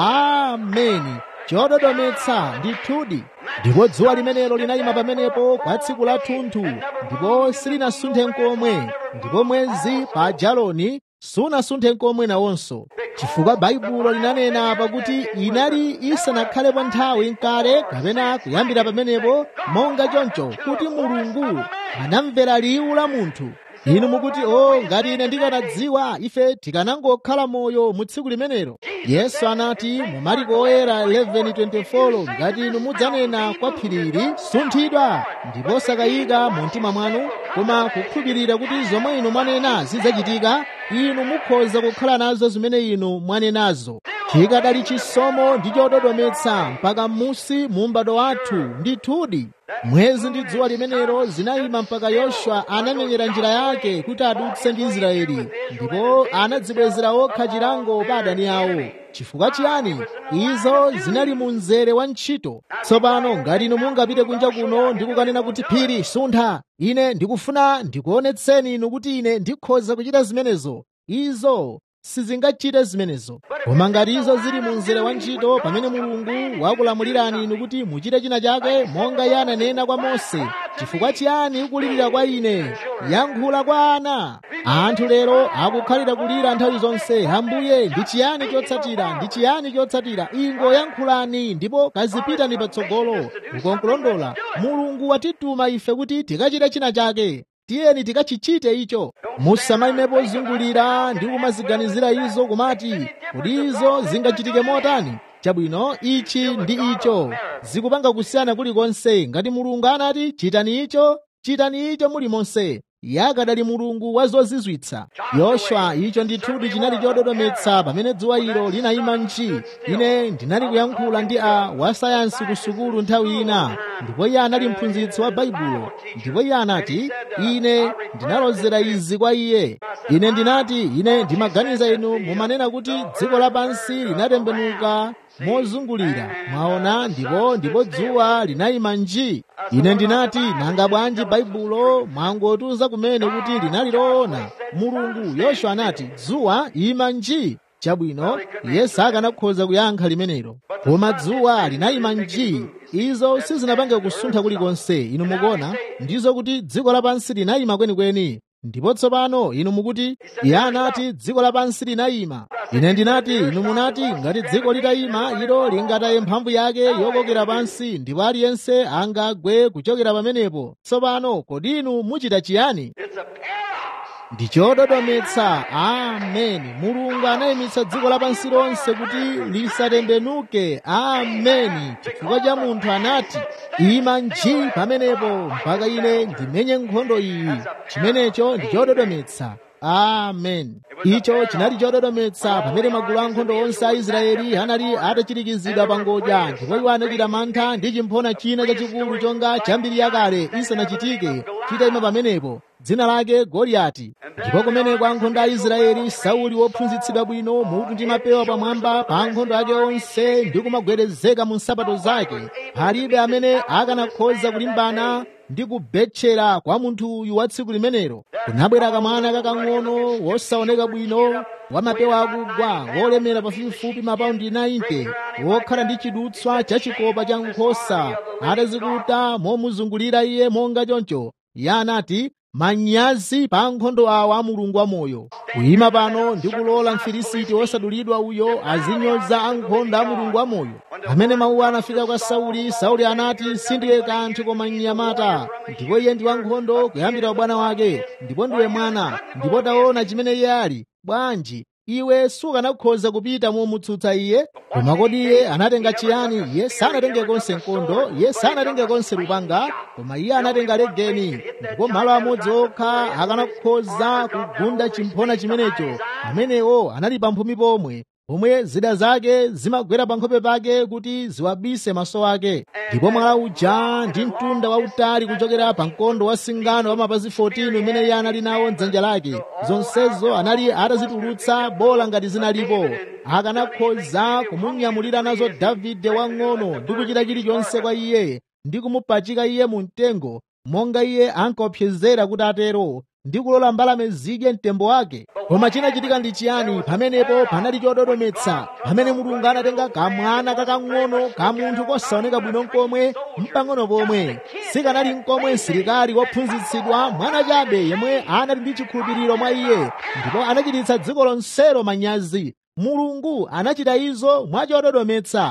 ameni chododometsa ndithudi ndipo dzuwa limenelo linayima pamenepo kwa tsiku la thunthu ndipo silinasunthe nkomwe ndipo mwezi pa jaloni sunasunthe nkomwe nawonso chifukwa baibulo linanena pakuti inali isanakhalepo nthawi nkale kapena kuyambira pamenepo monga choncho kuti mulungu anamvera liwu la munthu inu mukuti o ngati ine ndikanadziwa ife tikanangokhala moyo mu tsiku limenelo yesu anati mu mariko oyera 11:24 ngati inu mudzanena kwa phirili sunthidwa ndipo sakayika mu mtima mwanu koma kukhulupirira kuti zomwe inu mwanena zidzachitika inu mukhoza kukhala nazo zimene inu mwanenazo chikadali chisomo ndi chododometsa mpaka m'musi mu m'bado wathu ndithudi mwezi ndi dzuwa limenelo zinayima mpaka yoswa anamenyera njira yake kuti adutse ndi israeli ndipo anadzibwezera okha chilango pa adani awo chifukwa chiyani izo zinali mu mzere wa ntchito tsopano ngati inu mungapite kunja kuno ndi kukanena kuti phiri suntha ine ndikufuna ndikuonetseni inu kuti ine ndikhoza kuchita zimenezo izo sizingachite zimenezo koma ngati izo zili mu mzere wa ntchito pamene mulungu wakulamulirani inu kuti muchite china chake monga iye ananena kwa mose chifukwa chiyani ukulirira kwa ine yankhula kwa ana anthu lero akukhalira kulira nthawi zonse ambuye ndi chiyani chotsatira ndi chiyani chotsatira ingo yankhulani ndipo kazipitani patsogolo ukonkulondola mulungu watituma ife kuti tikachite china chake tiyeni tikachichite icho musamayimepo zungulira ndi kumaziganizira izo kumati kuti izo zingachitike motani chabwino ichi ndi icho zikupanga kusiyana kulikonse ngati mulungu anati chitani icho chitani icho mulimonse yakadali mulungu wa zozizwitsa yoswa icho ndithudi chinali chododometsa pamene dzuwa ilo linayima nchi ine ndinali kuyankhula ndi a wasayansi ku sukulu nthawi ina ndipo iye anali mphunzitsi wa baibulo ndipo iye anati ine ndinalozera izi kwa iye ine ndinati ine ndimaganiza inu mumanena kuti dziko lapansi linatembenuka mozungulira mwaona ndipo ndipo dzuwa linayima nji ine ndinati nanga bwanji baibulo mwangotiuza kumene kuti linali loona mulungu yoswa anati dzuwa ima nji chabwino yesu akanakhoza kuyankha limenelo koma dzuwa linayima nji izo sizinapange kusuntha kulikonse inu mukuona ndizo kuti dziko lapansi linayima kwenikweni ndipo tsopano inu mukuti iye anati dziko lapansi linayima ine ndinati inu munati ngati dziko litayima ilo lingataye mphamvu yake yokokera pansi ndipo aliyense angagwe kuchokera pamenepo tsopano kodi inu muchita chiyani ndi chododometsa ameni mulungu anayimitsa dziko lapansi lonse kuti lisatembenuke ameni chifukwa cha munthu anati ima nji pamenepo mpaka ine ndimenye nkhondo iyi chimenecho ndi chododometsa amen icho chinali chododometsa pamene magulu ankhondo onse a israeli anali atachirikizidwa pa ngodya ndipo iwo anachita mantha ndi chimphona china chachikulu chonga chambiri yakale isanachitike chitayima pamenepo dzina lake goliyati ndipo kumeneko ankhondo a israeli sauli wophunzitsidwa bwino mutu ndi mapewa pamwamba pa ankhondo ake onse ndi kumagwedezeka mu nsapato zake palibe amene akanakhoza kulimbana ndi kubetchera kwa munthu uyu wa tsiku limenelo kunabwera kamwana kakang'ono wosaoneka bwino wamapewa akugwa wolemera pafupifupi mapaundi 90 wokhala ndi chidutswa chachikopa cha nkhosa atazikuta momuzungulira iye monga choncho iye anati manyazi pa ankhondo awa a mulungu wamoyo kuyima pano ndi kulola mfilisiti wosadulidwa uyo azinyoza ankhondo a mulungu wamoyo amene mawu anafika kwa sauli sauli anati sindiwe kanthu koma mnyamata ndipo iye ndi wankhondo kuyambira ubwana wake ndipo ndiwe mwana ndipo taona chimene iye ali bwanji iwe sukanakhoza kupita momutsutsa iye koma kodi iye anatenga chiyani iye sanatenge konse mkondo iye sanatenge konse lupanga koma iye anatenga legeni ndipo malo amodzi okha akanakhoza kugunda chimphona chimenecho amenewo anali pamphumi pomwe pomwe zida zake zimagwera pa nkhope pake kuti ziwabise maso ake ndipo mwala uja ndi mtunda wautali kuchokera pa mkondo wa singano wa mapazi 14 umene iye anali nawo mdzanja lake zonsezo anali atazitulutsa bola ngati zinalipo akanakhoza kumunyamulira nazo davide wang'ono ndi kuchita chilichonse kwa iye ndi kumupachika iye mu mtengo monga iye ankaopsezera kuti atero ndi kulola mbalame zidye mtembo wake koma chinachitika ndi chiyani pamenepo panali chododometsa pamene mulungu anatenga kamwana kakang'ono ka munthu kosaoneka bwino nkomwe mpang'ono pomwe sikanali nkomwe msilikali wophunzitsidwa mwana chabe yemwe anali ndi chikhulupiriro mwa iye ndipo anachititsa dziko lonselo manyazi mulungu anachita izo mwachododometsa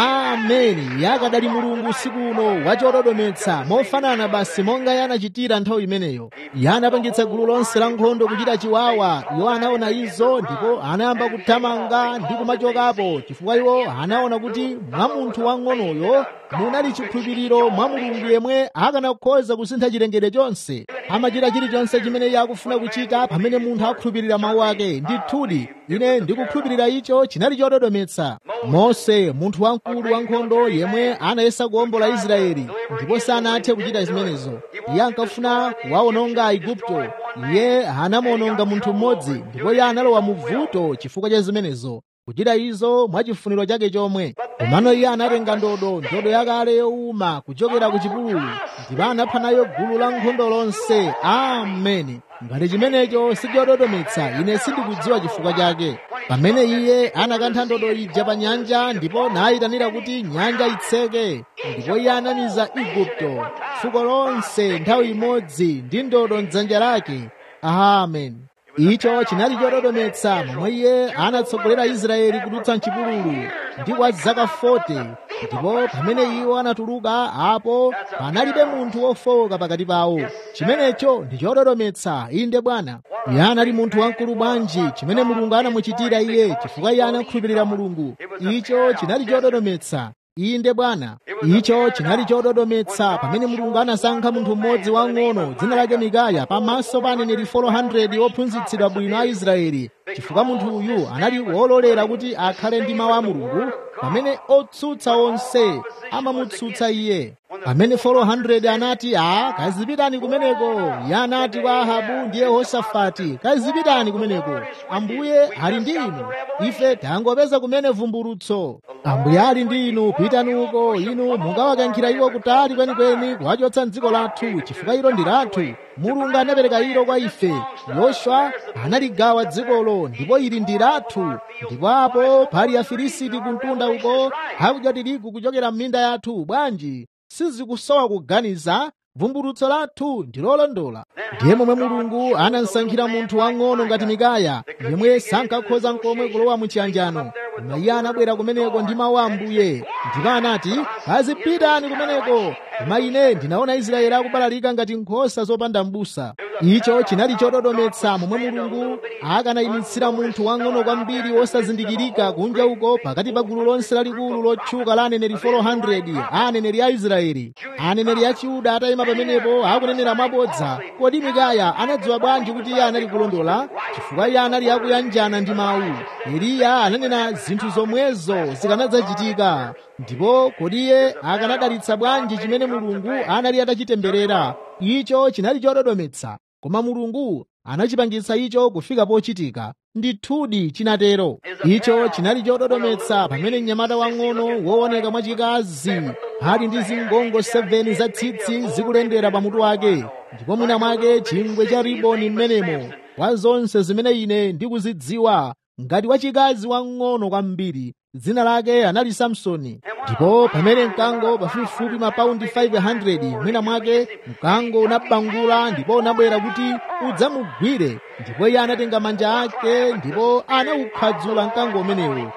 ameni yakadali mulungu usiku uno wachododometsa mofanana basi monga iye anachitira nthawi imeneyo iye anapangitsa gulu lonse la nkhondo kuchita chiwawa iwo anaona izo ndipo anayamba kuthamanga ndi kumachokapo chifukwa iwo anaona kuti mwa munthu wang'onoyo munali chikhulupiriro mwa mulungu yemwe akanakhoza kusintha chilengedwe chonse amachita chilichonse chimene iye akufuna kuchita pamene munthu akhulupirira mawu ake ndithudi ine ndikukhulupirira icho chinali chododometsa mose munthu wamkulu wankhondo yemwe anayesa kuwombola israeli ndipo sanathe kuchita zimenezo iye ankafuna kuwawononga aigupto iye anamuwononga munthu mmodzi ndipo iye analowa mu vuto chifukwa cha zimenezo kuchita izo mwachifuniro chake chomwe komano iye anatenga ndodo ndodo yakale yowuma kuchokera ku chipululu ndipo anapha nayo gulu la nkhondo lonse ameni ngati chimenecho sichododometsa ine sindikudziwa chifukwa chake pamene iye anakantha ndodo ija pa nyanja ndipo nayitanira kuti nyanja itseke ndipo iye anamiza igupto fuko lonse nthawi imodzi ndi ndodo mdzanja lake amen icho chinali chododometsa momwe iye anatsogolera israeli kudutsa mchipululu ndi kwa zaka 40 ndipo pamene iwo anatuluka apo panalibe munthu wofowoka pakati pawo chimenecho ndi chododometsa inde bwana iye anali munthu wamkulu bwanji chimene mulungu anamuchitira iye chifukwa iye anakhulupirira mulungu icho chinali chododometsa inde bwana icho chinali chododometsa pamene mulungu anasankha munthu mmodzi wang'ono dzina lake mikaya pamaso pa aneneri 400 ophunzitsidwa bwino a israeli chifukwa munthu uyu anali wololera kuti akhale ndi mawu a mulungu pamene otsutsa onse amamutsutsa iye pamene 400 anati a kazipitani kumeneko iye anati kwa ahabu ndi yehosafati kazipitani kumeneko ambuye ali ndi inu ife tangopeza kumene vumbulutso ambuye ali ndi inu pitani uko inu mungawakankhira iwo kutali kwenikweni kuwachotsa mdziko lathu chifukwa ilo ndi lathu mulungu anapereka ilo kwa ife yoswa analigawa dzikolo ndipo ili ndi lathu ndipo apo pali afilisiti kumtunda uko akudya tirigu kuchokera m'minda yathu bwanji sizikusowa kuganiza vumbulutso lathu ndi lolondola ndiye momwe mulungu anasankhira munthu wang'ono ngati mikaya yemwe sankakhoza nkomwe kulowa muchiyanjano koma iye anabwera kumeneko ndi mawu a ambuye ndipo anati kazipitani kumeneko koma ine ndinaona israeli akubalalika ngati nkhosa zopanda m'busa icho chinali chododometsa momwe mulungu akanayimitsira munthu wang'ono kwambiri wosazindikirika kunja uko pakati pa gulu lonse lalikulu lotchuka la aneneri 400 a aneneri a israeli aneneri a chiyuda atayima pamenepo akunenera mwabodza kodi mikaya anadziwa bwanji kuti iye anali kulondola chifukwa iye anali akuyanjana ndi mawu eliya ananena zinthu zomwezo zikanadzachitika ndipo kodi iye akanadalitsa bwanji chimene mulungu anali atachitemberera icho chinali chododometsa koma mulungu anachipangitsa icho kufika pochitika ndithudi chinatero icho chinali chododometsa pamene mnyamata wang'ono wooneka mwachikazi ali ndi zingongo 7 za tsitsi zikulendera pamutu wake ndipo mwina mwake chingwe cha riboni m'menemo kwa zonse zimene ine ndikuzidziwa ngati wachikazi wang'ono kwambiri dzina lake anali samsoni ndipo pamene mkango pafupifupi mapaundi 500 mwina mwake mkango unabangula ndipo unabwera kuti udzamugwire ndipo iye anatenga manja ake ndipo anawukhadzula mkango umenewo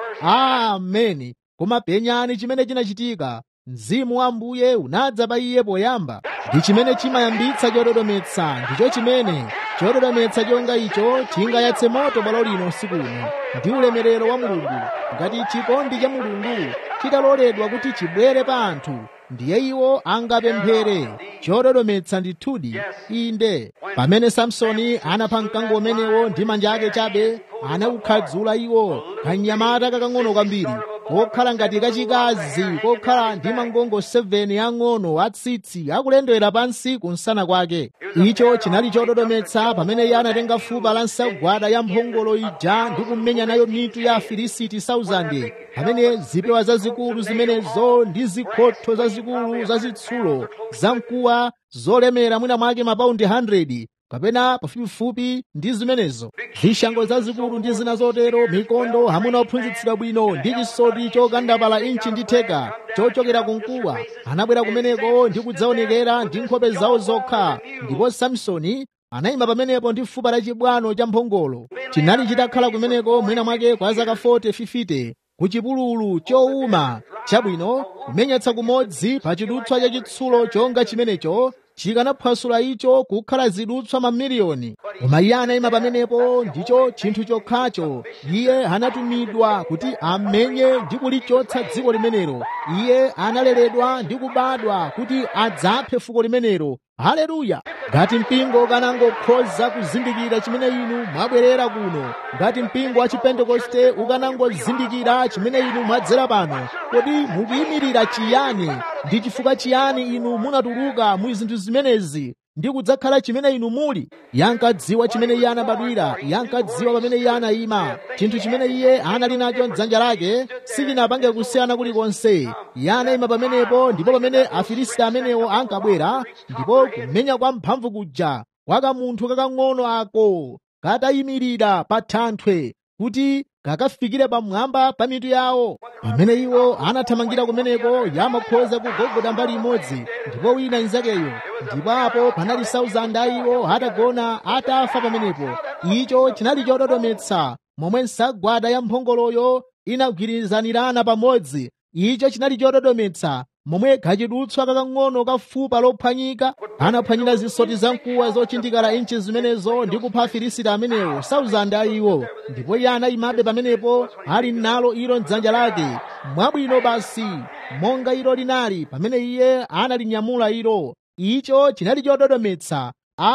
ameni koma penyani chimene chinachitika mzimu wa ambuye unadza pa iye poyamba ndi chimene chimayambitsa chododometsa ndicho chimene chododometsa chonga icho chingayatse moto bwalo lino usiku uno ndi ulemerero wa mulungu ngati chikondi cha mulungu chitaloledwa kuti chibwere pa anthu ndiye iwo angapemphere chododometsa ndithudi inde pamene samsoni anapha mkango umenewo ndi manja ake chabe anawukhadzula iwo kanyamata kakang'ono kwambiri kokhala ngati kachikazi kokhala ndi mangongo 7 ang'ono atsitsi akulendera pansi kunsana kwake icho chinali chododometsa pamene iye anatenga fupa la nsagwada ya mphongolo ija ndi kumenya nayo mitu ya afilisiti 1000 pamene zipewa zazikulu zimenezo ndi zikhotho zazikulu zazitsulo zamkuwa zolemera mwina mwake mapaundi 100 kapena pafupifupi ndi zimenezo zishango zazikulu ndi zina zotero mikondo hamuna ophunzitsidwa bwino ndi chisoti chokandapala inchi ndi theka chochokera kumkuwa anabwera kumeneko ndi kudzaonekera ndi nkhope zawo zokha ndipo samsoni anayima pamenepo ndi fupa la chibwano cha mphongolo chinali chitakhala kumeneko mwina mwake kwa zaka 40 50 ku chipululu chowuma chabwino kumenyetsa kumodzi pa chidutswa cha chitsulo chonga chimenecho chikanaphwasula icho kukhala zidutswa mamiliyoni koma iye anayima pamenepo ndicho chinthu chokhacho iye anatumidwa kuti amenye ndi kulichotsa dziko limenelo iye analeredwa ndi kubadwa kuti adzaphe fuko limenelo haleluya ngati mpingo ukanangokhoza kuzindikira chimene inu mwabwerera kuno ngati mpingo wa chipentekoste ukanangozindikira chimene inu mwadzera pano kodi mukuyimirira chiyani ndi chifukwa chiyani inu munatuluka mu zinthu zimenezi ndi kudzakhala chimene inu muli yankadziwa chimene iye anabadwira yankadziwa pamene iye anayima chinthu chimene iye anali nacho mdzanja lake sichinapange kusiyana kulikonse iye anayima pamenepo ndipo pamene afilisti amenewo ankabwera ndipo kumenya kwa mphamvu kuja kwa kamunthu kakang'ono ako katayimirira pa thanthwe kuti kakafikire pamwamba pa mitu yawo pamene iwo anathamangira kumeneko yamakhoza kugogoda mbali imodzi ndipo wina inzakeyo ndipo apo panali 1000 a iwo atagona atafa pamenepo icho chinali chododometsa momwe nsagwada ya mphongoloyo inagwirizanirana pamodzi icho chinali chododometsa momwe kachidutswa kakang'ono ka fupa lophwanyika anaphwanyira zisoti zamkuwa zochindikala inchi zimenezo ndi kupha afilisiti amenewo 1000 a iwo ndipo iye anayimabe pamenepo ali nalo ilo mdzanja lake mwabwino basi monga ilo linali pamene iye analinyamula ilo icho chinali chododometsa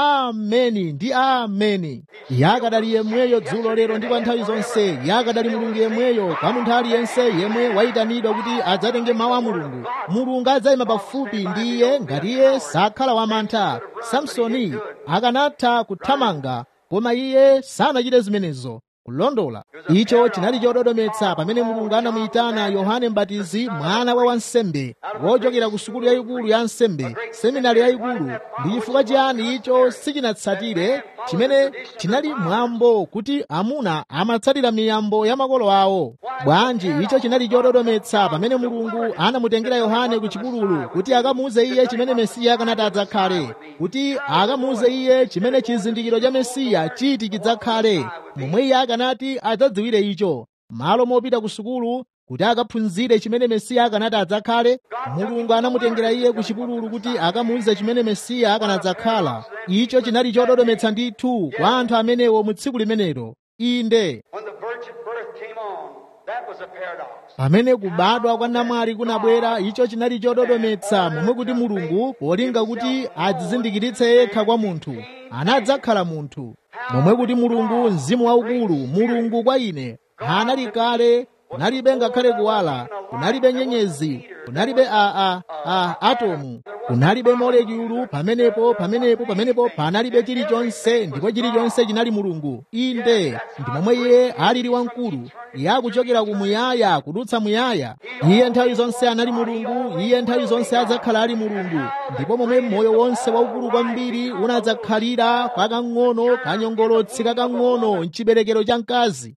ameni ndi ameni yakadali yemweyo dzulo lero ndi kwa nthawi zonse yakadali mulungu yemweyo kwa munthu aliyense yemwe wayitanidwa kuti adzatenge mawu a mulungu mulungu adzayima pafupi ndi iye ngati iye sakhala wamantha samsoni akanatha kuthamanga koma iye sanachite zimenezo kulondola icho chinali chododometsa pamene mulungu anamuyitana yohane mbatizi mwana wa wansembe wochokera ku sukulu yayikulu ya nsembe seminari yayikulu ndi chifukwa chiyani icho sichinatsatire chimene chinali mwambo kuti amuna amatsatira miyambo ya makolo awo bwanji icho chinali chododometsa pamene mulungu anamutengera yohane ku chipululu kuti akamuuze iye chimene mesiya akanati adzakhale kuti akamuuze iye chimene chizindikiro cha mesiya chiti chidzakhale momwe iye akanati adzadziwire icho malo mopita ku sukulu kuti akaphunzire chimene mesiya akanati adzakhale mulungu anamutengera iye ku chipululu kuti akamuuze chimene mesiya akanadzakhala icho chinali chododometsa ndithu kwa anthu amenewo mu tsiku limenelo inde When the virgin birth came on, that was a paradox. pamene kubadwa kwa namwali kunabwera icho chinali chododometsa momwe kuti mulungu polinga kuti adzizindikiritse yekha kwa munthu anadzakhala munthu momwe kuti mulungu mzimu waukulu mulungu kwa ine anali kale kunalibe ngakhale kuwala kunalibe nyenyezi kunalibe a, a, a atomu kunalibe molekulu pamenepo pamenepo pamenepo panalibe chilichonse ndipo chilichonse chinali mulungu inde ndi momwe iye alili wamkulu iye akuchokera kumuyaya kudutsa muyaya iye nthawi zonse anali mulungu iye nthawi zonse adzakhala ali mulungu ndipo momwe moyo wonse waukulu kwambiri unadzakhalira kakang'ono kanyongolotsi kakang'ono mchiberekero cha mkazi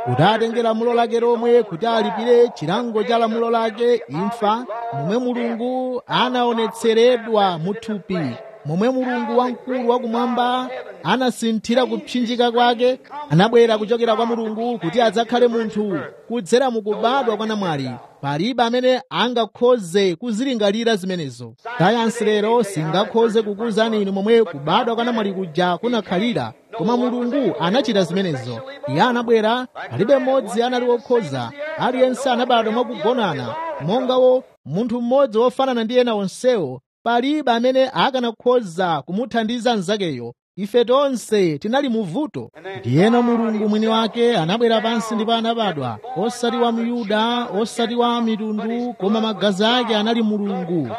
kuti atenge lamulo lake lomwe kuti alipire chilango cha lamulo lake imfa momwe mulungu anaonetseredwa mu thupi momwe mulungu wamkulu wakumwamba anasinthira kupsinjika kwake anabwera kuchokera kwa mulungu kuti adzakhale munthu kudzera mukubadwa kwa namwali palibe amene angakhoze kuzilingalira zimenezo sayansi lero singakhoze kukuwuzani inu momwe kubadwa kwa namwali kuja kunakhalira koma mulungu anachita zimenezo iye anabwera palibe mmodzi anali wokhoza aliyense anabadwa mwakugonana mongawo munthu mmodzi wofanana ndi ena onsewo palibe amene akanakhoza kumuthandiza mnzakeyo ife tonse tinali muvuto ndiyeno mulungu mwini wake anabwera pansi ndipo anabadwa osati wa myuda osati wa mitundu koma magazi ake anali mulungu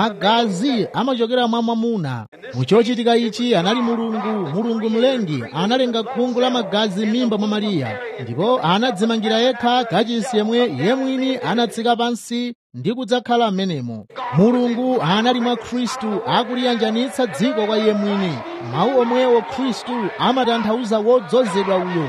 magazi amachokera mwa mwamuna muchochitika ichi anali mulungu mulungu mlengi analenga khungu la magazi m'mimba mwa mariya ndipo anadzimangira yekha kachisi yemwe iye mwini anatsika pansi ndi kudzakhala m'menemo mulungu anali mwa khristu akuliyanjanitsa dziko kwa iye mwini mawu omwewo khristu amatanthauza wodzozedwa uyo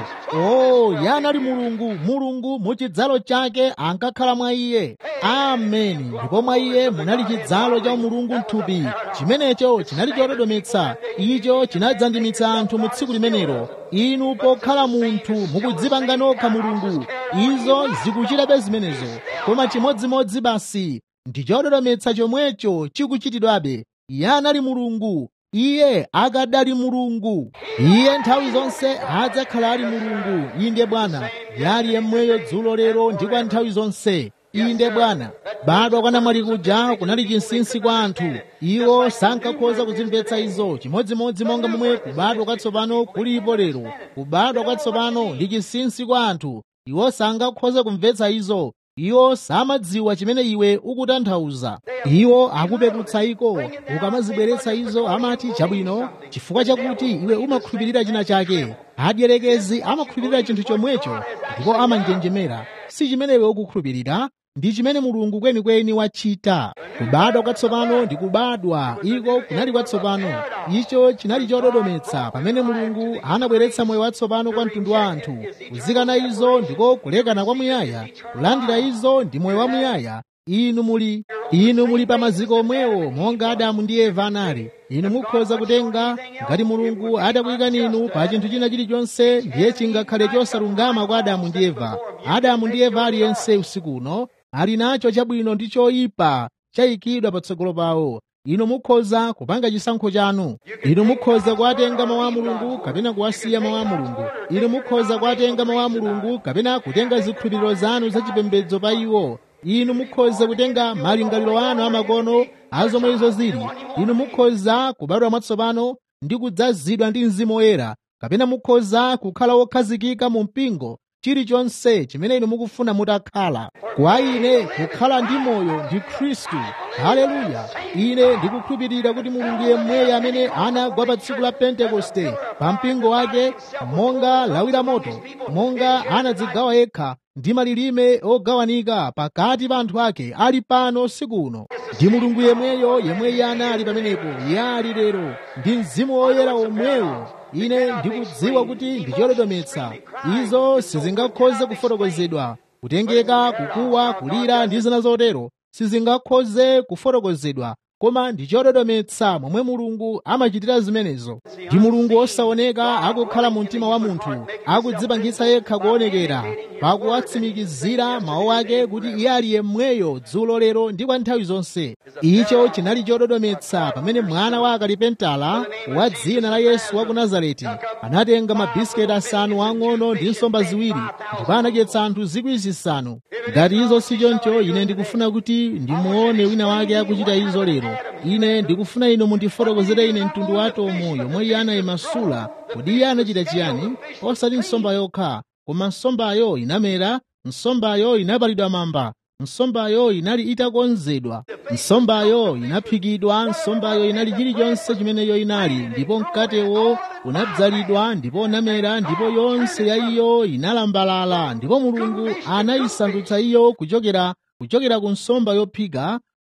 o iye anali mulungu mulungu mu chidzalo chake ankakhala mwa iye ameni ndipo mwa iye munali chidzalo cha umulungu mthupi chimenecho chinali chododometsa icho chinadzandimitsa anthu mu tsiku limenelo inu pokhala munthu mukudzipanga nokha mulungu izo zikuchitabe zimenezo koma chimodzimodzi basi ndi chododometsa chomwecho chikuchitidwabe iye anali mulungu iye akadali mulungu iye nthawi zonse adzakhala ali mulungu inde bwana yali yemweyo dzulo lero ndi kwa nthawi zonse inde bwana badwa kwa namwali kuja kunali chinsinsi kwa anthu iwo sankakhoza kuzimvetsa izo chimodzimodzi monga momwe kubadwa kwatsopano kulipo lero kubadwa kwatsopano ndi chinsinsi kwa anthu iwo sangakhoza kumvetsa izo iwo samadziwa chimene iwe ukutanthauza iwo akupeputsa iko ukamazibweretsa izo amati chabwino chifukwa chakuti iwe umakhulupirira china chake adyerekezi amakhulupirira chinthu chomwecho ndipo amanjenjemera si chimene iwe ukukhulupirira ndi chimene mulungu kwenikweni wachita kubadwa kwatsopano ndi kubadwa iko kunali kwatsopano icho chinali chododometsa pamene mulungu anabweretsa moyo watsopano kwa mtundu wa anthu kuzikana izo ndiko kulekana kwamuyaya kulandira izo ndi moyo wamuyaya inu muli inu muli pa maziko omwewo monga adamu ndi eva anali inu mukhoza kutenga ngati mulungu atakuyikani inu pa chinthu china chilichonse ndiye chingakhale chosalungama kwa adamu ndi eva adamu ndi eva aliyense usiku uno ali nacho chabwino ndi choyipa chayikidwa patsogolo pawo inu mukhoza kupanga chisankho chanu inu mukhoza kuwatenga mawu a mulungu kapena kuwasiya mawu a mulungu inu mukhoza kuwatenga mawu a mulungu kapena kutenga zikhulupiriro zanu zachipembedzo pa iwo inu mukhoza kutenga malingaliro anu amakono azomwe izo zili inu mukhoza kubadwa mwatsopano ndi kudzazidwa ndi mzimu woyera kapena mukhoza kukhala wokhazikika mu mpingo chilichonse chimene inu mukufuna mutakhala kwa ine kukhala ndi moyo ndi khristu haleluya ine ndikukhulupirira kuti mulungu yemweyo amene anagwa pa tsiku la pentekoste pa mpingo wake monga lawi la moto monga anadzigawa yekha ndi malilime ogawanika pakati pa anthu ake ali pano sikuno ndi mulungu yemweyo yemwe anali pamenepo iye ali lero ndi mzimu woyera omwewo ine ndikudziwa kuti ndi chododometsa izo sizingakhoze kufotokozedwa kutengeka kukuwa kulira ndi zina zotero sizingakhoze kufotokozedwa koma ndi chododometsa momwe mulungu amachitira zimenezo ndi mulungu osaoneka akukhala mu mtima wa munthu akudzipangitsa yekha kuonekera pakuwatsimikizira mawu ake kuti iye ali yemweyo dzulo lero ndi kwa nthawi zonse icho chinali chododometsa pamene mwana wa akalipentala wa dzina la yesu wa ku nazareti anatenga mabisiketi asanu ang'ono ndi nsomba ziwiri ndipo anadyetsa anthu zikwi zisanu ngati izo si choncho ine ndikufuna kuti ndimuone wina wake akuchita izo lero ine ndikufuna inu mundifotokozere ine mtundu wa atomu yomwe iye anayimasula kodi iye anachita chiyani osati nsomba yokha koma nsombayo inamera nsombayo inapalidwa mamba nsombayo inali itakonzedwa nsombayo inaphikidwa nsombayo inali chilichonse chimeneyo inali ndipo mkatewo unadzalidwa ndipo unamera ndipo yonse ya iyo inalambalala ndipo mulungu anayisandutsa iyo kuchokera kuchokera ku nsomba yophika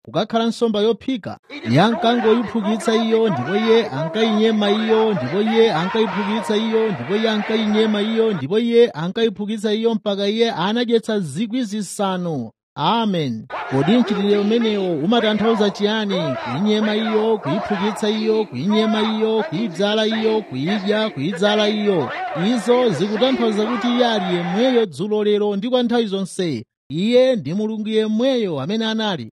kukakhala nsomba yophika iye ankangoyiphukitsa iyo ndipo iye ankayinyema iyo ndipo iye ankayiphukitsa iyo ndipo iye ankayinyema iyo ndipo iye ankayiphukitsa iyo mpaka iye anadyetsa zikwi zisanu amen kodi mchitidwe umenewo umatanthauza chiyani kuyinyema iyo kuyiphukitsa iyo kuyinyema iyo kuyidzala iyo kuyidya kuyidzala iyo izo zikutanthauza kuti iye ali yemweyo dzulo lero ndi kwa nthawi zonse iye ndi mulungu yemweyo amene anali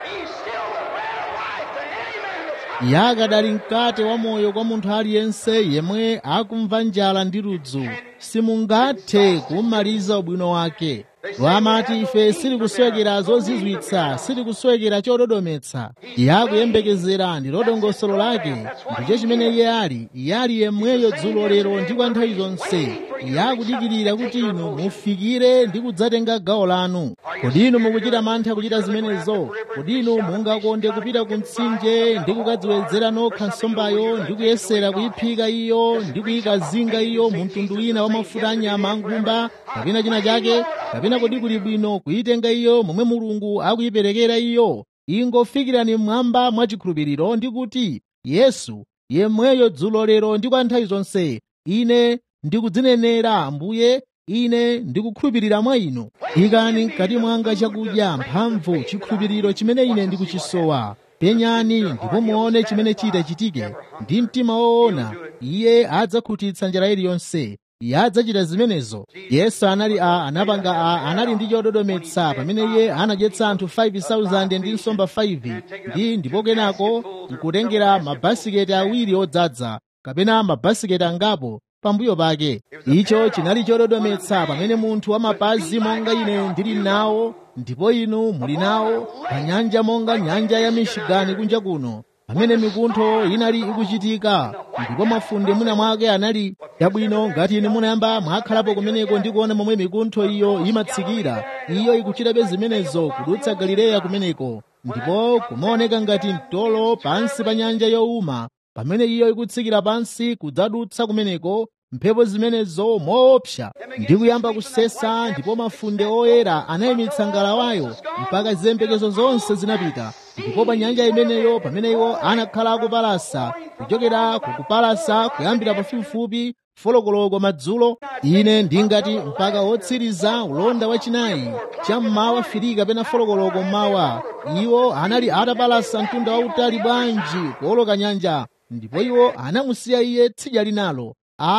iye akadali mkate wa moyo kwa munthu aliyense yemwe akumva njala ndi ludzu simungathe kumaliza ubwino wake wamati ife sitikuswekera zozizwitsa sitikuswekera chododometsa iye akuyembekezera ndi lodongosolo lake ndicho chimene iye ali iye ali yemweyo dzulo lero ndi kwa nthawi zonse iye akudikirira kuti inu mufikire ndi kudzatenga gawo lanu kodi inu mukuchita mantha kuchita zimenezo kodi inu mungakonde kupita ku mtsinje ndi kukadziwedzera nokha nsombayo ndi kuyesera kuyiphika iyo ndi kuyikazinga iyo mu mtundu wina wa mafuta anyama ankhumba kapena china chake kapena kodi kuli bwino kuyitenga iyo momwe mulungu akuyiperekera iyo ingofikirani mmwamba mwachikhulupiriro ndi kuti yesu yemweyo dzulo lero ndi kwa nthawi zonse ine ndikudzinenera ambuye ine ndikukhulupirira mwa inu ikani mkati mwanga chakudya mphamvu chikhulupiriro chimene ine ndikuchisowa penyani ndipo muone chimene chita chitike ndi mtima woona iye adzakhutitsa njira iliyonse iye adzachita zimenezo yesu anali a anapanga a anali ndi chododometsa pamene iye anadyetsa anthu 5,000 ndi nsomba 5 ndi ndipo kenako nkutengera mabasiketi awiri odzaza kapena mabasiketi angapo pambuyo pake icho chinali chododometsa pamene munthu wamapazi monga ine ndili nawo ndipo inu muli nawo pa nyanja monga nyanja ya michigani kunja kuno pamene mikuntho inali ikuchitika ndipo mafunde mwina mwake anali yabwino ngati inu munayamba mwakhalapo kumeneko ndi kuona momwe mikuntho iyo imatsikira iyo ikuchitabe zimenezo kudutsa galileya kumeneko ndipo kumaoneka ngati mtolo pansi pa nyanja yowuma pamene iyo ikutsikira pansi kudzadutsa kumeneko mphepo zimenezo moopsa ndi kuyamba kusesa ndipo mafunde oyera anayimitsa ngalawayo mpaka ziyembekezo zonse zinapita ndipo pa nyanja imeneyo pamene iwo anakhala akupalasa kuchokera kukupalasa kuyambira pafupifupi folokoloko madzulo ine ndingati mpaka wotsiriza ulonda wachinayi cham'mawa firi kapena folokoloko mmawa iwo anali atapalasa mtunda wautali bwanji kuoloka nyanja ndipo iwo anamusiya iye tsidya linalo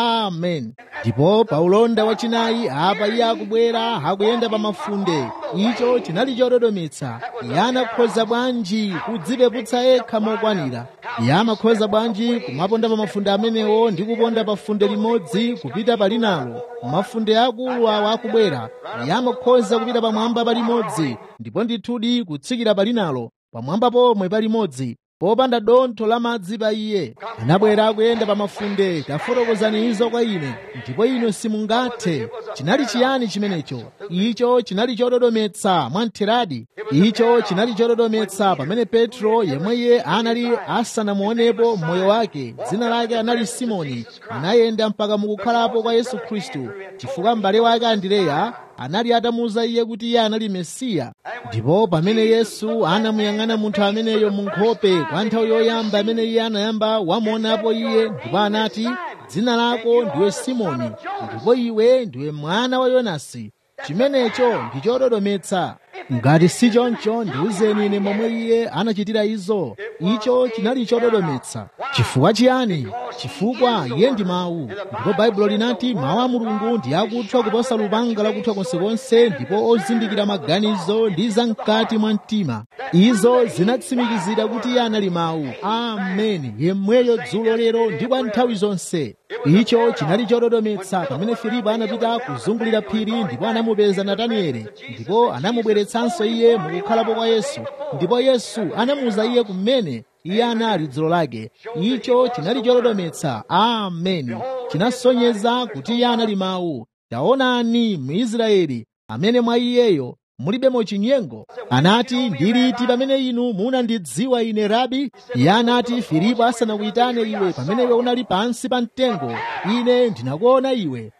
amen ndipo pa ulonda wachinayi apa iye akubwera akuyenda pa mafunde icho chinali chododometsa iye anakhoza bwanji kudzipeputsa yekha mokwanira iye amakhoza bwanji kumaponda pa mafunde amenewo ndi kuponda pa funde limodzi kupita pa linalo mafunde akulu awo akubwera iye amakhoza kupita pamwamba pa limodzi ndipo ndithudi kutsikira pa linalo pamwamba pomwe pa limodzi popanda dontho la madzi pa iye anabwera akuyenda pa mafunde tafotokozani izo kwa ine ndipo inu simungathe chinali chiyani chimenecho icho chinali chododometsa mwamtheradi icho chinali chododometsa pamene petro yemweye anali asanamuonepo moyo wake dzina lake anali simoni anayenda mpaka mukukhalapo kwa yesu khristu chifukwa m'bale wake andireya anali atamuwuza iye kuti iye anali mesiya ndipo pamene yesu anamuyang'ana munthu ameneyo mu nkhope kwa nthawi yoyamba amene iye anayamba wamuonapo iye ndipo anati dzina lako ndiwe simoni ndipo iwe ndiwe mwana wa yonasi chimenecho ndi chododometsa ngati si choncho ndiwuzeni ine momwe iye anachitira izo icho chinali chododometsa chifukwa chiyani chifukwa iye ndi mawu ndipo baibulo linati mawu a mulungu ndi akuthwa kuposa lupanga lakuthwa konsekonse ndipo ozindikira maganizo ndi zamkati mwa mtima izo zinatsimikizira kuti iye anali mawu ameni yemweyo dzulo lero ndi kwa nthawi zonse icho chinali chododometsa pamene filipo anapita kuzungulira phiri ndipo anamupeza natanieli ndipo anamubweretsanso iye mukukhalapo kwa yesu ndipo yesu anamuwuza iye kumene iye anali dzulo lake icho chinali chododometsa ameni chinasonyeza kuti iye anali mawu taonani muisraeli amene mwa iyeyo mulibemo chinyengo anati ndiliti pamene inu munandidziwa ine rabi iye anati filipo asanakuyitane iwe pamene iwe unali pansi pa mtengo ine ndinakuona iwe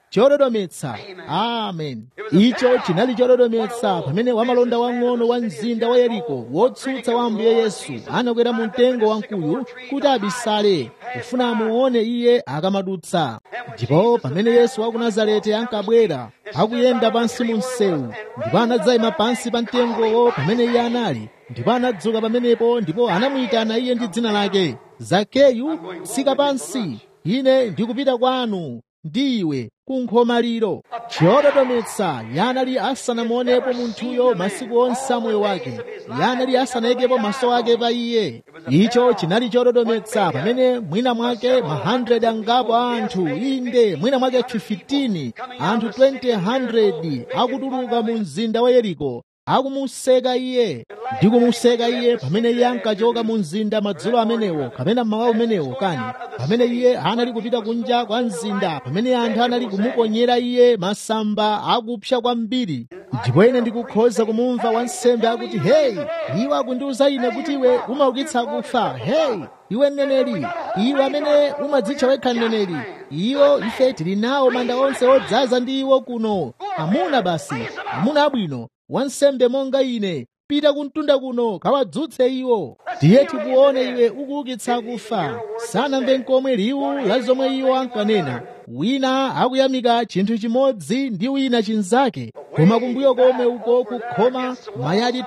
chododometsa amen icho chinali chododometsa pamene wamalonda wang'ono wa mzinda wa yeriko wotsutsa wa ambuye yesu anakwera mu mtengo wamkuyu kuti abisale kufuna amuone iye akamadutsa ndipo pamene yesu wa ku nazareti ankabwera akuyenda pansi mu msewu ndipo anadzayima pansi pa mtengowo pamene iye anali ndipo anadzuka pamenepo ndipo anamuyitana iye ndi dzina lake zakeyu tsika pansi ine ndikupita kwanu ndi iwe kunkhomaliro chododometsa yanali asanamuonepo munthuyo masiku onse a moyo wake yanali asanaikepo maso ake pa iye icho chinali chododometsa pamene mwina mwake ma 100 angapo a anthu inde mwina mwake 15 anthu 20 akutuluka mu mzinda wa yeriko akumuseka iye ndi kumuseka iye pamene iye ankachoka mu mzinda madzulo amenewo kapena mmawa umenewo kani pamene iye anali kupita kunja kwa mzinda pamene anthu anali kumuponyera iye masamba akupsa kwambiri ndipo ine ndikukhoza kumumva wansembe akuti heyi iwe akundiuza ine kuti iwe umaukitsa akufa heyi iwe mneneri iwe amene umadzitcha wekha mneneri iwo ife tili nawo manda onse odzaza ndi iwo kuno amuna basi amuna abwino wansembe monga ine pita kumtunda kuno kawadzutse iwo tiye tikuone iwe ukuukitsa akufa sanamve nkomwe liwu la zomwe iwo ankanena wina akuyamika chinthu chimodzi ndi wina chinzake koma kumbuyo komwe uko kukhoma mayadi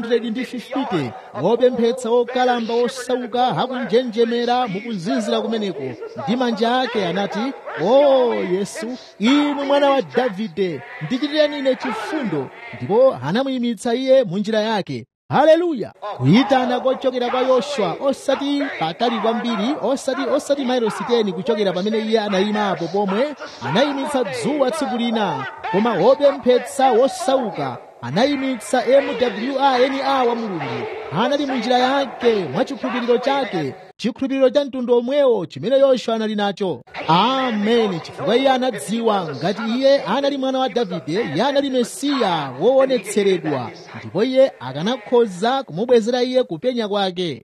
250 opemphetsa okalamba osauka akunjenjemera mukuzizira kumeneko ndi manja ake anati o yesu inu mwana wa davide ndichitireni ine chifundo ndipo anamuyimitsa iye mu njira yake haleluya kuyitana kochokera kwa yoswa osati patali kwambiri osati osati mailosi 10 kuchokera pamene iye anayimapo pomwe anayimitsa dzuwa tsiku lina koma wopemphetsa wosauka anayimitsa mwana wa mulungu anali mu njira yake mwa chikhulupiriro chake chikhulupiriro cha mtundu omwewo chimene yoswa anali nacho ameni chifukwa iye anadziwa ngati iye anali mwana wa davide iye anali mesiya woonetseredwa ndipo iye akanakhoza kumubwezera iye kupenya kwake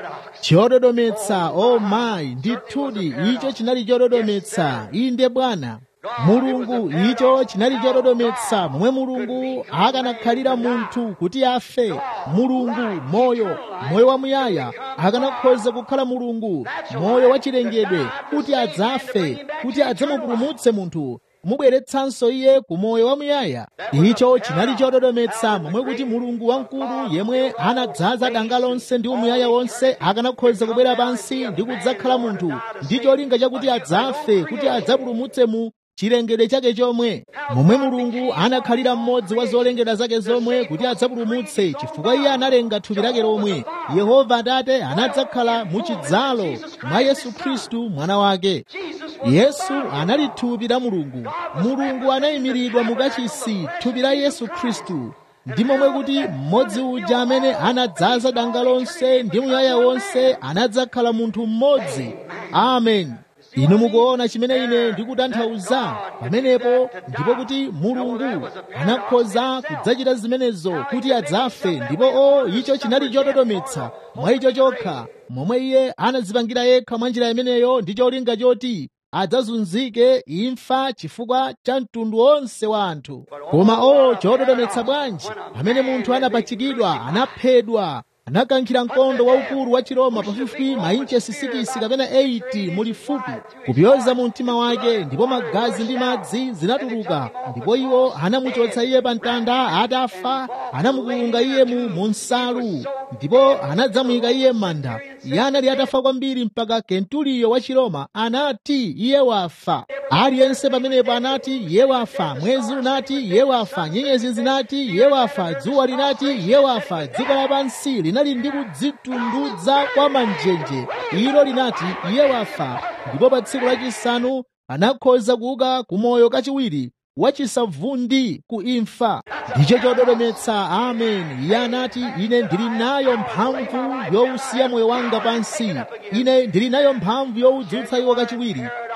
chododometsa o mayi ndithudi icho chinali chododometsa inde bwana mulungu icho chinali chododometsa momwe mulungu akanakhalira munthu kuti afe mulungu moyo moyo wamuyaya akanakhoza kukhala mulungu moyo wachilengedwe kuti adzafe kuti adzamupulumutse munthu kumubweretsanso iye ku moyo wamuyaya icho chinali chododometsa momwe kuti mulungu wamkulu yemwe anadzaza danga lonse ndi umuyaya wonse akanakhoza kubwera pansi ndi kudzakhala munthu ndi cholinga chakuti adzafe kuti adzapulumutse mu chilengedwe chake chomwe momwe mulungu anakhalira mmodzi wa zolengedwa zake zomwe kuti adzapulumutse chifukwa iye analenga thupi lake lomwe yehova atate anadzakhala mu chidzalo mwa yesu khristu mwana wake yesu anali thupi la mulungu mulungu anayimiridwa mukachisi thupi la yesu khristu ndi momwe kuti mmodzi uja amene anadzaza danga lonse ndi muyaya wonse anadzakhala munthu mmodzi amen inu mukuona chimene ine ndikutanthauza pamenepo ndipo kuti mulungu anakhoza kudzachita zimenezo kuti adzafe ndipo o icho chinali chododometsa mwa icho chokha momwe iye anadzipangira yekha mwa njira imeneyo ndi cholinga choti adzazunzike imfa chifukwa cha mtundu wonse wa anthu koma o chododometsa bwanji pamene munthu anapachikidwa anaphedwa anakankhira mkondo waukulu wa chiroma pafupi mainchesi sikisi kapena 80 mulifupi kupyoza mu mtima wake ndipo magazi ndi madzi zinatuluka ndipo iwo anamuchotsa iye pa mtanda atafa anamukulunga iye mu nsalu ndipo anadzamuyika iye m'manda iye anali atafa kwambiri mpaka kentuliyo wa chiroma anati iye wafa aliyense pamenepo anati iye wafa mwezi unati iye wafa nyenyezi zinati iye wafa dzuwa linati iye wafa dziko lapansi linali ndi kudzitundudza kwa manjenje ilo linati iye wafa ndipo pa tsiku lachisanu anakhoza kuuka kumoyo kachiwiri wachisavundi ku imfa ndicho chododometsa amen iye anati ine ndili nayo mphamvu yowusiya moyo wanga pansi ine ndili nayo mphamvu yowudzutsa iwo kachiwiri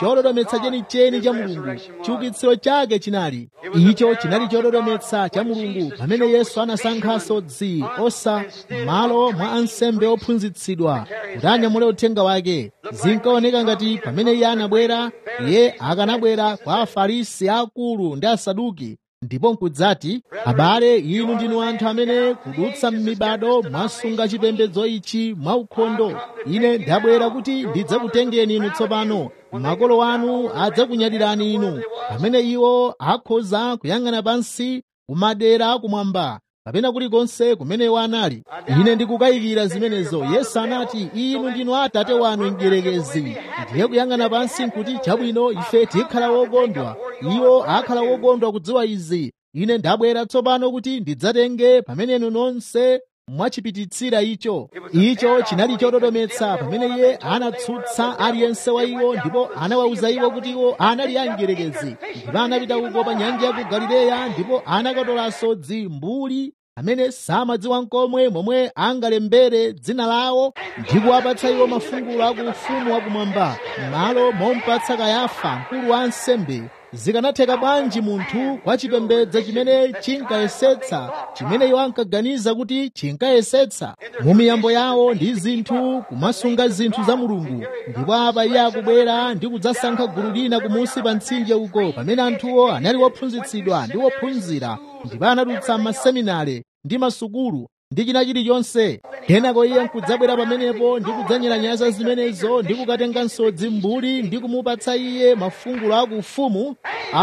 chododometsa chenicheni cha mulungu chiukitsiro chake chinali icho chinali chododometsa cha mulungu pamene yesu anasankhanso dzi osa malo mwa ansembe ophunzitsidwa kuti anyamule uthenga wake zinkaoneka ngati pamene iye anabwera iye akanabwera kwa afarisi akulu ndi asaduki ndipo nkudzati abale inu ndinu anthu amene kudutsa m'mibado mwasunga chipembedzo ichi mwaukhondo ine ndabwera kuti ndidzakutengeni inu tsopano makolo anu adzakunyadirani inu pamene iwo akhoza kuyang'ana pansi kumadera kumwamba kapena kulikonse kumene iwo anali ine ndikukayikira zimenezo yesu anati inu ndinu atate wanu mdierekezi ndiye kuyang'ana pansi nkuti chabwino ife tikhala wokondwa iwo akhala wokondwa kudziwa izi ine ndabwera tsopano kuti ndidzatenge pamene inu nonse mwachipititsira icho icho chinali chododometsa pamene iye anatsutsa aliyense wa iwo ndipo anawawuza iwo kuti iwo anali angerekezi ndipo anapita uko pa nyanja ya ku galileya ndipo anakatolanso dzimbuli amene samadziwa nkomwe momwe angalembere dzina lawo ndi kuwapatsa iwo mafungulo aku ufumu wakumwamba m'malo mompatsa kayafa mkulu wa ansembe zikanatheka bwanji munthu kwa chipembedzo chimene chinkayesetsa chimene iwo ankaganiza kuti chinkayesetsa mu miyambo yawo ndi zinthu kumasunga zinthu za mulungu ndipo apa iye akubwera ndi kudzasankha gulu lina kumunsi pa mtsinje uko pamene anthuwo anali wophunzitsidwa ndi wophunzira ndipo anadutsa m'maseminare ndi masukulu ndi china chilichonse kenako iye nkudzabwera pamenepo ndi kudzanyalanyaza zimenezo ndi kukatenga nsodzi mbuli ndi kumupatsa iye mafungulo akuufumu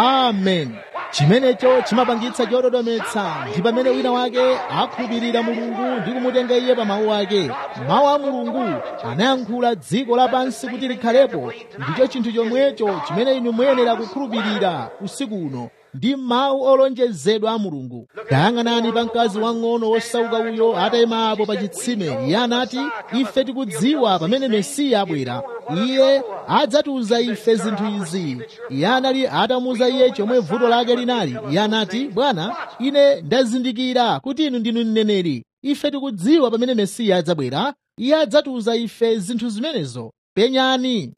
amen chimenecho chimapangitsa chododometsa ndi pamene wina wake akhulupirira mulungu ndi kumutenga iye pa mawu ake mawu a mulungu anayankhula dziko lapansi kuti likhalepo ndicho chinthu chomwecho chimene inu muyenera kukhulupirira usiku uno ndi mawu olonjezedwa a mulungu tayang'anani pa mkazi wang'ono wosauka uyo atayima apo pa chitsime iye anati ife tikudziwa pamene mesiya abwera iye adzatiuza ife zinthu izi iye anali atamuuza iye chomwe vuto lake linali iye anati bwana ine ndazindikira kuti inu ndinu mneneri ife tikudziwa pamene mesiya adzabwera iye adzatiuza ife zinthu zimenezo penyani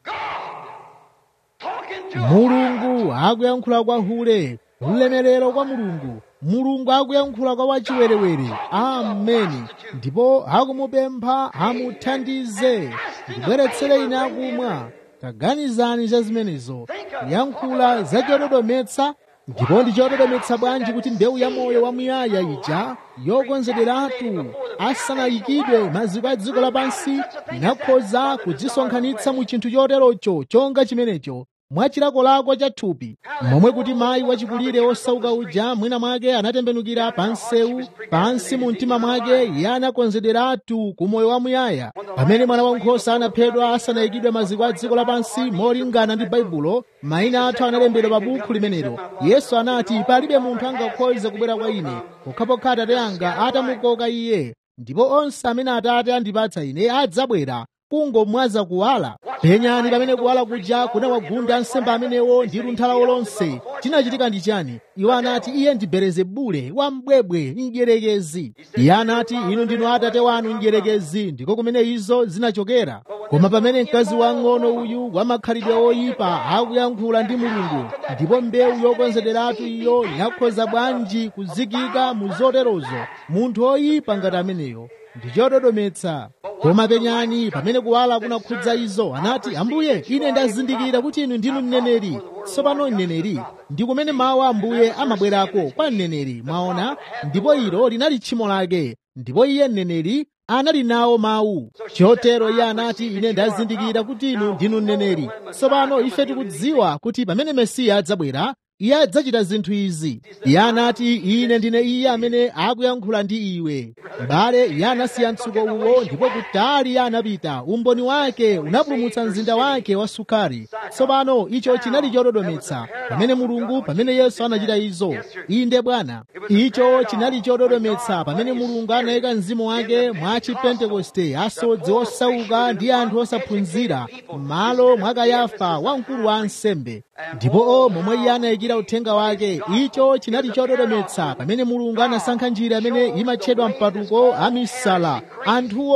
mulungu akuyankhula kwa hule ulemerero kwa mulungu mulungu akuyankhula kwa wachiwerewere ameni ndipo akumupempha amuthandize ndibweretsere ine akumwa taganizani za zimenezo kuyankhula za chododometsa ndipo ndi chododometsa bwanji kuti mbewu ya moyo wamuyaya ija yokonzederatu asanayikidwe maziko a dziko lapansi inakhoza kudzisonkhanitsa mu chinthu choterocho chonga chimenecho mwachilakolako cha thupi momwe kuti mayi wachikulire osauka uja mwina mwake anatembenukira pa nsewu pansi mu mtima mwake iye anakonzederatu ku moyo wamuyaya pamene mwana wankhosa anaphedwa asanayikidwe maziko a dziko lapansi molingana ndi baibulo mayina athu analembedwa pa bukhu limenelo yesu anati palibe munthu angakhoze kubwera kwa ine pokhapokha atate anga atamukoka iye ndipo onse amene atate andipatsa ine adzabwera kungomwaza kuwala penyani pamene kuwala kuja kunawagunda ansembe amenewo ndi luntha lawo lonse chinachitika ndi chani iwo anati iye ndi belezebule wambwebwe mdierekezi iye anati inu ndinu atate wanu mdierekezi ndiko kumene izo zinachokera koma pamene mkazi wang'ono uyu wamakhalidwe oyipa akuyankhula ndi mulungu ndipo mbewu yokonzederatu iyo inakhoza bwanji kuzikika mu zoterozo munthu oyipa ngati ameneyo ndi chododometsa koma penyani pamene kuwala kunakhudza izo anati ambuye ine ndazindikira kuti inu ndinu mneneri tsopano mneneri ndi kumene mawu a ambuye amabwerako kwa mneneri mwaona ndipo ilo linali tchimo lake ndipo iye mneneri anali nawo mawu chotero iye anati ine ndazindikira kuti inu ndinu mneneri tsopano ife tikudziwa kuti pamene mesiya adzabwera iye adzachita zinthu izi iye anati ine ndine iye amene akuyankhula ndi iwe m'bale iye anasiya mtsuko uwo ndipo kutali iye anapita umboni wake unapulumutsa mzinda wake wa sukari tsopano icho chinali chododometsa pamene mulungu pamene yesu anachita izo inde bwana icho chinali chododometsa pamene mulungu anayika mzimu wake mwa chipentekoste asodzi osauka ndi anthu osaphunzira m'malo mwa kayafa wamkulu wa ansembe ndipo momwe iye anayikira uthenga wake icho chinali chododometsa pamene mulungu anasankha njira imene imatchedwa mpatuko amisala anthuwo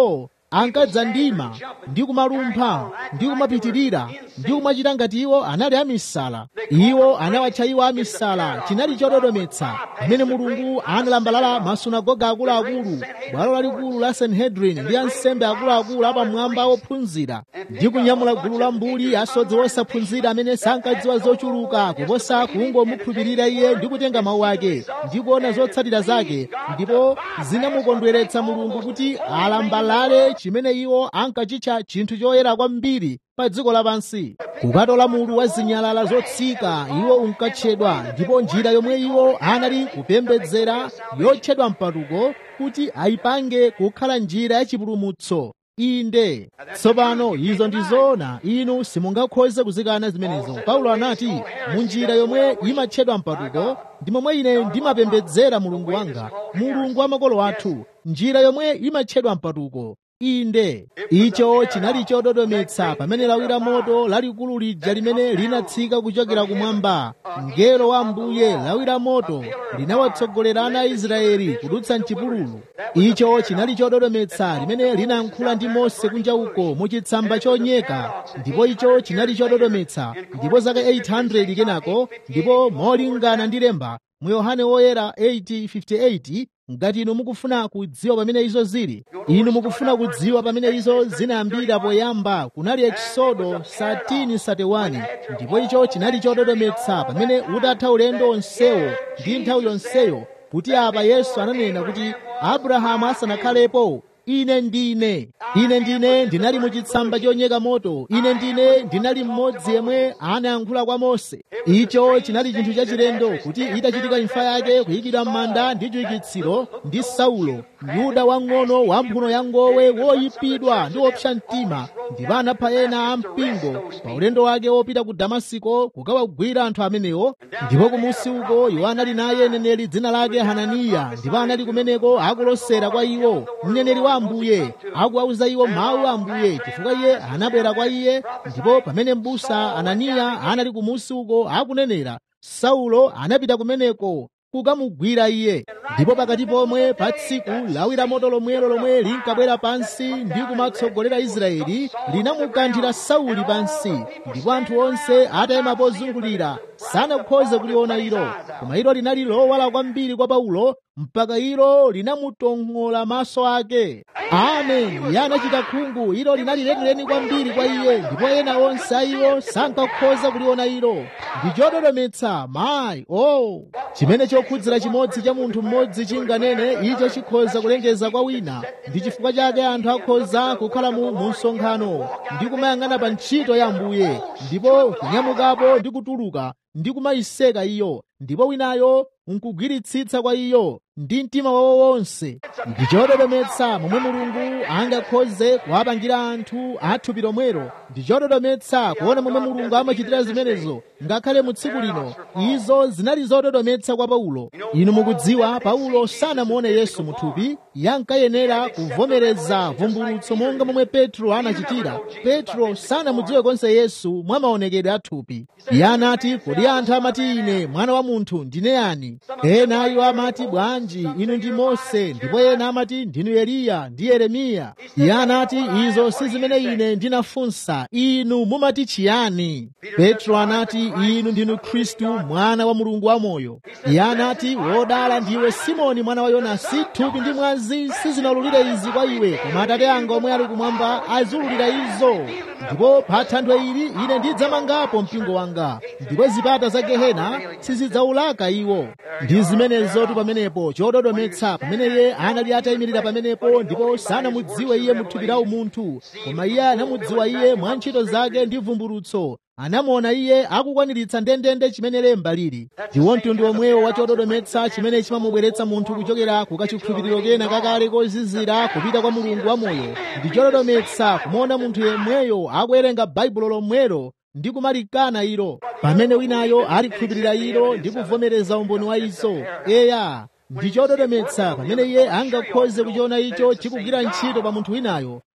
ankadza ndima ndi kumalumpha ndi kumapitirira ndi kumachita ngati iwo anali amisala iwo anawatcha iwo amisala chinali chododometsa pamene mulungu analambalala masunagoga akuluakulu bwalo lalikulu la sanhedrin ndi ansembe akuluakulu apamwamba ophunzira ndi kunyamula gulu la mbuli asodzi osaphunzira amene sankadziwa zochuluka kuposa kungomukhulupirira iye ndi kutenga mawu ake ndi kuona zotsatira zake ndipo zinamukondweretsa mulungu kuti alambalale chimene iwo ankachitcha chinthu choyera kwambiri pa dziko lapansi kukatola mulu wa zinyalala zotsika iwo unkatchedwa ndipo njira yomwe iwo anali kupembedzera yotchedwa mpatuko kuti ayipange kukhala njira yachipulumutso inde tsopano izo ndi zoona inu simungakhoze kuzikana zimenezo paulo anati mu njira yomwe imatchedwa mpatuko ndi momwe ine ndimapembedzera mulungu wanga mulungu wa makolo athu njira yomwe imatchedwa mpatuko inde icho chinali chododometsa pamene lawi la moto lalikulu lija limene linatsika kuchokera kumwamba mngelo wa mbuye lawi la moto linawatsogolera ana a israeli kudutsa mchipululu icho chinali chododometsa limene linayankhula ndi mose kunja uko muchitsamba chonyeka ndipo icho chinali chododometsa ndipo zaka 800 kenako ndipo molingana ndi lemba mu yohane woyera 8:58 ngati inu mukufuna kudziwa pamene izo zili inu mukufuna kudziwa pamene izo zinayambira poyamba kunali ekisodo 13:31 ndipo icho chinali chododometsa pamene utatha ulendo onsewo ndi nthawi yonseyo kuti apa yesu ananena kuti abrahamu asanakhalepo ine ndine ine ndine ndinali muchitsamba chonyeka moto ine ndine ndinali mmodzi yemwe anayankhula kwa mose icho chinali chinthu chachilendo kuti itachitika imfa yake kuyikidwa m'manda ndi chiukitsiro ndi saulo yuda wang'ono wamphuno ya ngowe woyipidwa ndi wopsa mtima ndipo anapha ena a mpingo pa ulendo wake wopita ku damasiko kukawagwira anthu amenewo ndipo kumusi uko iwo anali naye neneri dzina lake hananiya ndipo anali kumeneko akulosera kwa iwo mneneri wa ambuye akuwauza iwo mawu a ambuye chifukwa iye anabwera kwa iye ndipo pamene m'busa ananiya anali kumusi uko akunenera saulo anapita kumeneko kukamugwira iye ndipo pakati pomwe pa tsiku lawi la moto lomwelo lomwe linkabwera pansi ndi kumatsogolera israeli linamukanthira sauli pansi ndipo anthu onse atayima pozungulira sanakhoze kuliona ilo koma ilo linali lowala kwambiri kwa paulo mpaka ilo linamutong'ola maso ake amen iye anachita khungu ilo linali lenileni kwambiri kwa iye ndipo ena onse a iwo sankakhoza kuliona ilo ndi chododometsa mayi o oh. chimene chokhudzera chimodzi cha munthu mmodzi chinganene icho chikhoza kulengeza kwa wina ndi chifukwa chake anthu akhoza kukhala mu msonkhano ndi kumayang'ana pa ntchito ya ambuye ndipo kunyamukapo ndi kutuluka ndi kumayiseka iyo ndipo winayo nkugwiritsitsa kwa iyo ndi mtima wawo wonse ndi chododometsa momwe mulungu angakhoze kuwapangira anthu athupi lomwero ndi chododometsa kuona momwe mulungu amachitira zimenezo ngakhale mu tsiku lino izo zinali zododometsa kwa paulo inu mukudziwa paulo sanamuone yesu muthupi yankayenera kuvomereza vumbulutso monga momwe petro anachitira petro sanamudziwe konse yesu mwa maonekedwe athupi iye anati kodi anthu amati ine mwana wa munthu ndine yani ena iwo amati bwanji inu ndi mose ndipo ena amati ndinu eliya ndi yeremiya iye anati izo si zimene ine ndinafunsa inu mumati chiyani petro anati inu ndinu khristu mwana wa mulungu wamoyo iye anati wodala ndiwe simoni mwana wa yonasi thupi ndi mwazi sizinalulire izi kwa iwe koma atate anga omwe ali kumwamba azululira izo ndipo pa thanthwe ili ine ndidzamangapo mpingo wanga ndipo zipata za gehena sizidzaulaka iwo ndi zimenezotu pamenepo chododometsa pamene iye anali atayimirira pamenepo ndipo sanamudziwe iye muthupi la umunthu koma iye anamudziwa iye mwa ntchito zake ndi vumbulutso anamuona iye akukwaniritsa ndendende chimene lemba lili ndiwo mtundu omwewo wa chododometsa chimene chimamubweretsa munthu kuchokera ku kachikhulupiriro kena kakale kozizira kupita kwa mulungu wamoyo ndi chododometsa kumuona munthu yemweyo akuwerenga baibulo lomwelo ndi kumalikana ilo pamene winayo alikhulupirira ilo ndi kuvomereza umboni wa izo eya ndi chododometsa pamene iye angakhoze kuchiona icho chikugwira ntchito pa munthu winayo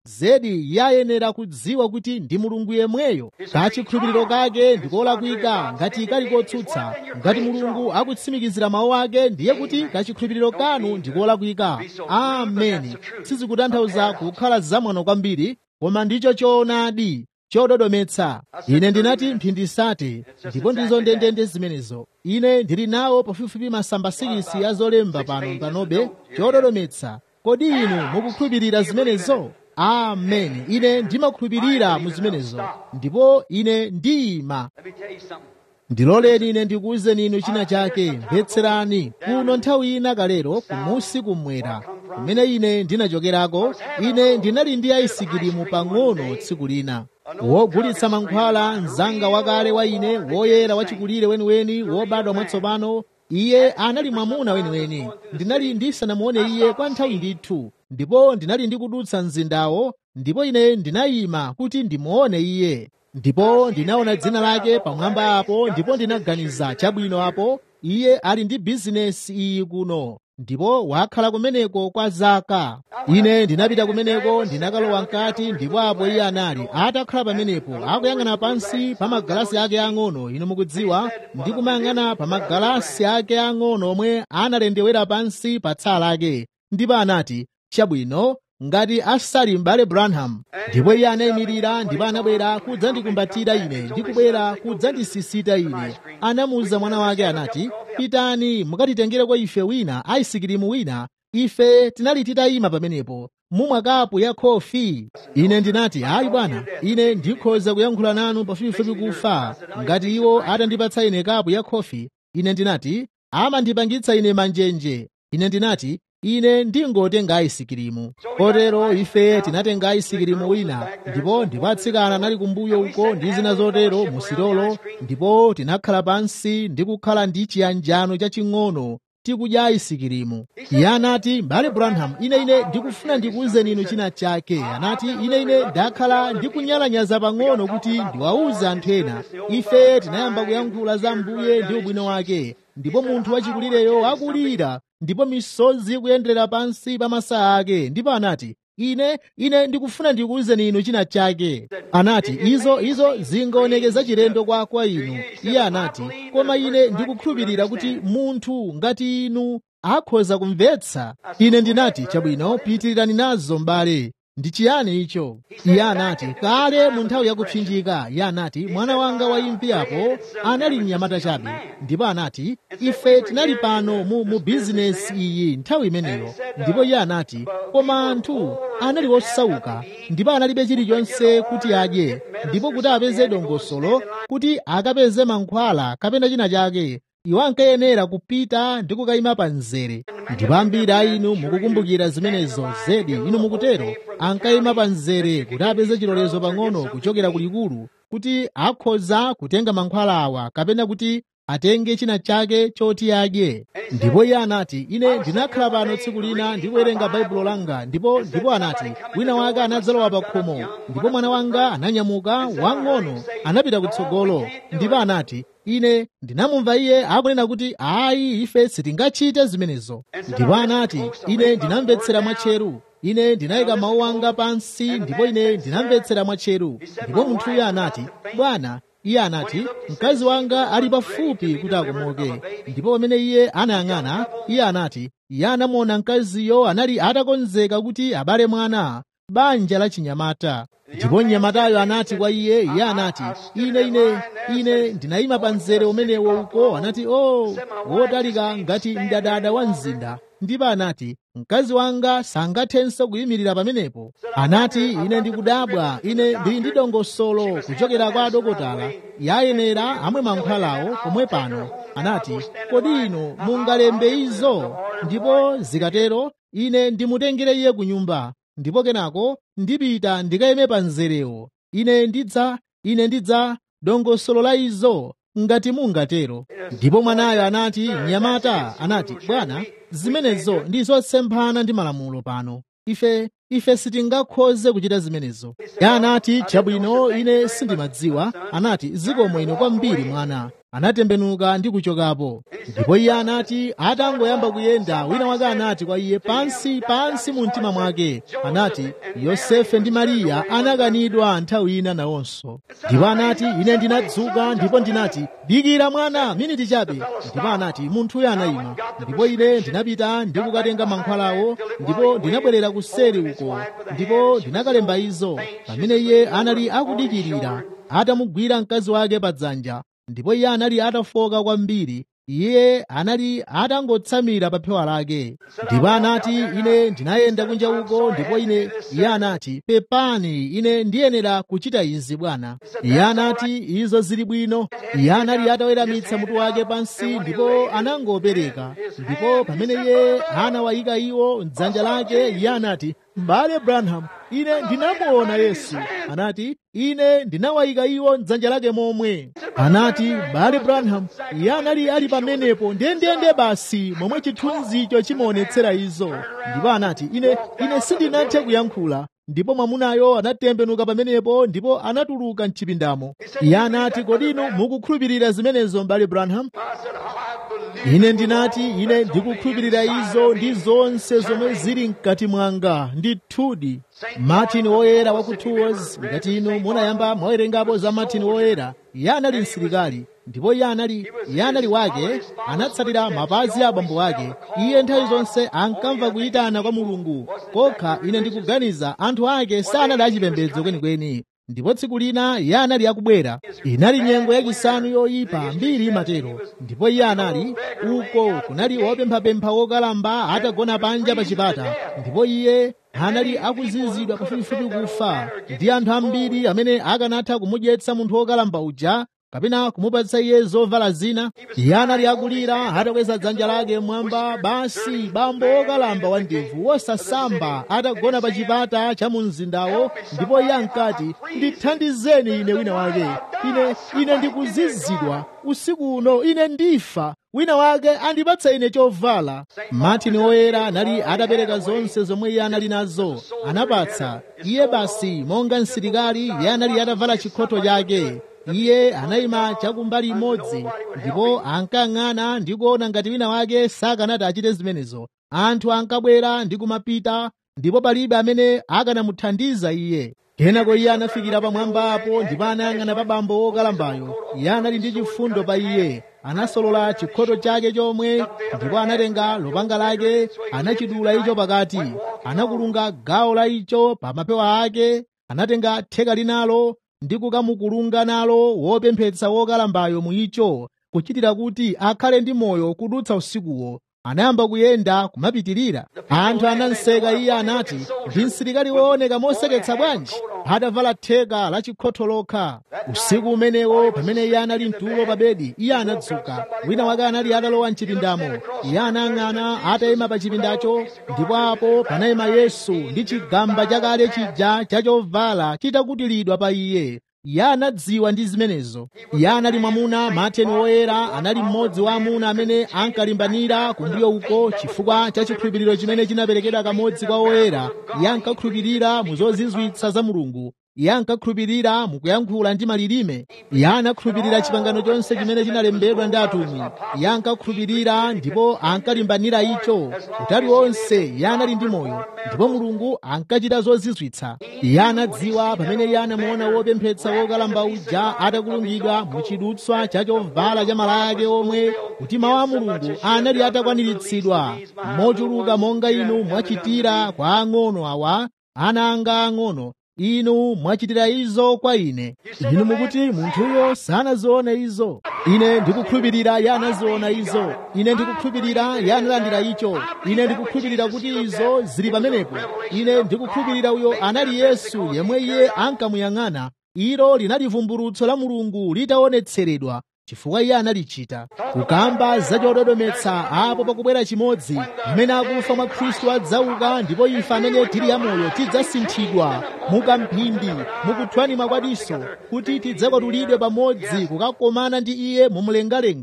zedi yayenera kudziwa kuti ndi mulungu yemweyo kachikhulupiriro kake ndikolakwika ngati kali kotsutsa ngati mulungu akutsimikizira mawu ake ndiye kuti kachikhulupiriro kanu ndikolakwika ameni sizikutanthauza kukhala zamwano kwambiri koma ndicho choonadi chododometsa ine ndinati mphindi sate ndipo ndizo ndendende zimenezo ine ndili nawo pafupifupi masamba sikisi ya zolemba pano panobe chododometsa kodi inu mukukhulupirira zimenezo ameni ine ndimakhulupirira mu zimenezo ndipo ine ndiyima Let me tell you something. ndiloleni ine ndikuwuzeni inu china chake mvetserani kuno nthawi ina kalero kumusi kumwera kumene ine ndinachokerako ine ndinali ndi aisikirimu pang'ono tsiku lina wogulitsa mankhwala mzanga wakale wa ine woyera wachikulire weniweni wobadwa mwatsopano iye anali mwamuna weniweni ndinali ndisanamuone iye kwa nthawi ndithu ndipo ndinali ndikudutsa mzindawo ndipo ine ndinayima kuti ndimuone iye ndipo ndinaona dzina lake pamwamba apo ndipo ndinaganiza chabwino apo iye ali ndi bizinesi iyi kuno ndipo wakhala kumeneko kwa zaka ine ndinapita kumeneko ndinakalowa mkati ndipo apo iye anali atakhala pamenepo akuyang'ana pansi pa magalasi ake ang'ono inu mukudziwa ndi kumayang'ana pa magalasi ake ang'ono omwe analendewera pansi pa tsala lake ndipo anati chabwino ngati asali m'bale branham ndipo iye anayimirira ndipo anabwera kudzandikumbatira ine ndi kubwera kudzandisisita ine anamuwuza mwana wake anati pitani mukatitengereko ife wina aisikirimu wina ife tinali titayima pamenepo mumwa kapu ya khofi ine ndinati ayi bwana ine ndikhoza kuyankhula nanu pafupifupi kufa ngati iwo atandipatsa ine kapu ya khofi ine ndinati amandipangitsa ine manjenje ine ndinati ine ndingotenga aisikirimu kotero ife tinatenga aisikirimu wina ndipo ndipo atsikana anali kumbuyo uko ndi zina zotero musirolo ndipo tinakhala pansi ndi kukhala ndi chiyanjano chaching'ono tikudya aisikirimu iye anati mbale branham ine ine ndikufuna ndikuwuzeni inu china chake anati ine ine ndakhala ndikunyalanyaza pang'ono kuti ndiwawuze anthu ena ife tinayamba kuyankhula za mbuye ndi ubwino wake ndipo munthu wachikulireyo akulira ndipo misozi ikuyendera pansi pa masaya ake ndipo anati ine ine ndikufuna ndikuwuzeni inu china chake anati izo izo zingaonekeza chilendo kwa kwa inu iye anati koma ine ndikukhulupirira kuti munthu ngati inu akhoza kumvetsa ine ndinati chabwino pitirirani nazo m'bale ndi chiyani icho iye anati kale mu nthawi yakupsinjika iye anati mwana wanga waimvi apo anali mnyamata chabe ndipo anati ife tinali pano mu, mu bizinesi iyi nthawi imeneyo ndipo iye anati koma anthu anali osauka ndipo analibe chilichonse kuti adye ndipo kuti apeze dongosolo kuti akapeze mankhwala kapena china chake iwo ankayenera kupita ndi kukayima pa mzere ndipo ambiri a inu mukukumbukira zimenezo zedi inu mukutero ankayima pa mzere kuti apeze chilolezo pang'ono kuchokera kulikulu kuti akhoza kutenga mankhwala awa kapena kuti atenge china chake choti adye ndipo iye anati ine ndinakhala pano tsiku lina ndikuwerenga baibulo langa ndipo ndipo anati wina wake anadzalowa pa khomo ndipo mwana wanga ananyamuka wang'ono anapita kutsogolo ndipo anati ine ndinamumva iye akunena kuti ayi ife sitingachite zimenezo ndipo anati ine ndinamvetsera mwatcheru ine ndinayika mawu anga pansi ndipo ine ndinamvetsera mwatcheru ndipo munthuyo anati bwana iye anati mkazi wanga ali pafupi kuti akomoke ndipo pamene iye anayang'ana iye anati iye anamuona mkaziyo anali atakonzeka kuti abale mwana banja la chinyamata ndipo mnyamatayo anati kwa iye iye anati ine ine ine ndinayima pa mzere umenewo uko anati o oh, wotalika ngati mdadada wa mzinda ndipo anati mkazi wanga sangathenso kuyimirira pamenepo anati ine ndikudabwa ine ndili ndi dongosolo kuchokera kwa adokotala yayenera amwe mankhwalawo pomwe pano anati kodi inu mungalembe izo ndipo zikatero ine ndimutengere iye ku nyumba ndipo kenako ndipita ndikayime pa mzerewo ine ndidza ine ndidza dongosolo la izo ngati mungatero ndipo mwanayo anati mnyamata anati bwana zimenezo ndi zosemphana ndi malamulo pano ife ife sitingakhoze kuchita zimenezo ya anati chabwino ine sindimadziwa anati zikomo ino kwambiri mwana anatembenuka ndi kuchokapo ndipo iye anati atangoyamba kuyenda wina wake anati kwa iye pansi pansi mu mtima mwake anati yosefe ndi mariya anakanidwa nthawi ina nawonso ndipo anati ine ndinadzuka ndipo ndinati dikira mwana miniti chabe ndipo anati munthuyo anayima ndipo ine ndinapita ndi kukatenga mankhwalawo ndipo ndinabwerera kuseri uko ndipo ndinakalemba izo pamene iye anali akudikirira atamugwira mkazi wake pa dzanja ndipo iye anali atafoka kwambiri iye anali atangotsamira pa phewa lake ndipo anati ine ndinayenda kunja uko ndipo ine iye anati pepani ine ndiyenera kuchita izi bwana iye anati izo zili bwino iye anali ataweramitsa mutu wake pansi ndipo anangopereka ndipo pamene iye anawayika iwo mdzanja lake iye anati m'bale branham ine ndinamuona yesu anati ine ndinawayika iwo mdzanja lake momwe anati bale branham iye anali ali pamenepo ndendende basi momwe chithunzicho chimaonetsera izo ndipo anati ine ine sindinathe kuyankhula ndipo mwamunayo anatembenuka pamenepo ndipo anatuluka mchipindamo iye anati kodi inu mukukhulupirira zimenezo mbale branham ine ndinati ine ndikukhulupirira izo ndi zonse zomwe zili mkati mwanga ndithudi martin woyera wa ku tours ngati inu munayamba mwawerengapo za martin woyera iye anali msilikali ndipo iye anali iye anali wake anatsatira mapazi a abambo ake iye nthawi zonse ankamva kuyitana kwa mulungu kokha ine ndikuganiza anthu ake sanali achipembedzo kwenikweni ndipo tsiku lina iye anali akubwera inali nyengo yachisanu yoyipa mbiri imatero ndipo iye anali uko kunali wopemphapempha wokalamba atagona panja pa chipata ndipo iye anali akuzizidwa pafupifupi kufa ndi anthu ambiri amene akanatha kumudyetsa munthu wokalamba uja kapena kumupatsa iye zovala zina iye anali akulira atakweza dzanja lake mwamba basi bambo wokalamba wa ndevu wosasamba atagona pa chipata cha mu mzindawo ndipo iye ankati ndithandizeni ine wina wake ine ine ndikuzizidwa usiku uno ine ndifa wina wake andipatse ine chovala martin woyera anali atapereka zonse zomwe iye anali nazo anapatsa iye basi monga msilikali iye anali atavala chikhoto chake iye anayima chakumbali imodzi ndipo ankang'ana ndi kuona ngati wina wake sakanati achite zimenezo anthu ankabwera ndi kumapita ndipo palibe amene akanamuthandiza iye kenako iye anafikira pamwambapo ndipo anayang'ana pa bambo wokalambayo iye anali ndi chifundo pa iye anasolola chikhoto chake chomwe ndipo anatenga lupanga lake anachidula icho pakati anakulunga gawo la icho pa mapewa ake anatenga theka linalo ndi kukamukulunga nalo wopemphetsa wokalambayo mu icho kuchitira kuti akhale ndi moyo kudutsa usikuwo anayamba kuyenda kumapitirira anthu ananseka iye anati ndi msilikali wooneka moseketsa bwanji atavala theka la chikhotho lokha usiku umenewo pamene iye anali mtulo pa bedi iye anadzuka wina wake anali atalowa mchipindamo iye anang'ana atayima pa chipindacho ndipo apo panayima yesu ndi chigamba chakale chija chachovala chitakutilidwa pa iye iye anadziwa ndi zimenezo iye anali mwamuna mateni woyera anali mmodzi wa amuna amene ankalimbanira kumbuyo uko chifukwa cha chikhulupiriro chimene chinaperekedwa kamodzi kwa woyera iye ankakhulupirira mu zozizwitsa za mulungu iye ankakhulupirira mukuyankhula ndi malilime iye anakhulupirira chipangano chonse chimene chinalembedwa ndi atumwi iye ankakhulupirira ndipo ankalimbanira icho utali wonse iye anali ndi moyo ndipo mulungu ankachita zozizwitsa iye anadziwa pamene iye anamuona wopemphetsa wokalamba uja atakulungidwa mu chidutswa cha chovala cha malaya ake omwe kuti mawu a mulungu anali atakwaniritsidwa mochuluka monga inu mwachitira kwa ang'ono awa ana anga ang'ono inu mwachitira izo kwa ine inu mukuti munthuyo sanazione izo ine ndikukhulupirira iye anaziona izo ine ndikukhulupirira iye analandira icho ine ndikukhulupirira kuti izo zili pamenepo ine ndikukhulupirira uyo anali yesu yemwe iye ankamuyang'ana ilo linali vumbulutso la mulungu litaonetseredwa chifukwa iye analichita kukamba zachododometsa apo pakubwera chimodzi amene akufa mwa khristu adzauka ndipo ife amene tili amoyo tidzasinthidwa mukamphindi mukuthwanima kwadiso kuti tidzakwatulidwe pamodzi kukakomana ndi iye mumlengalenga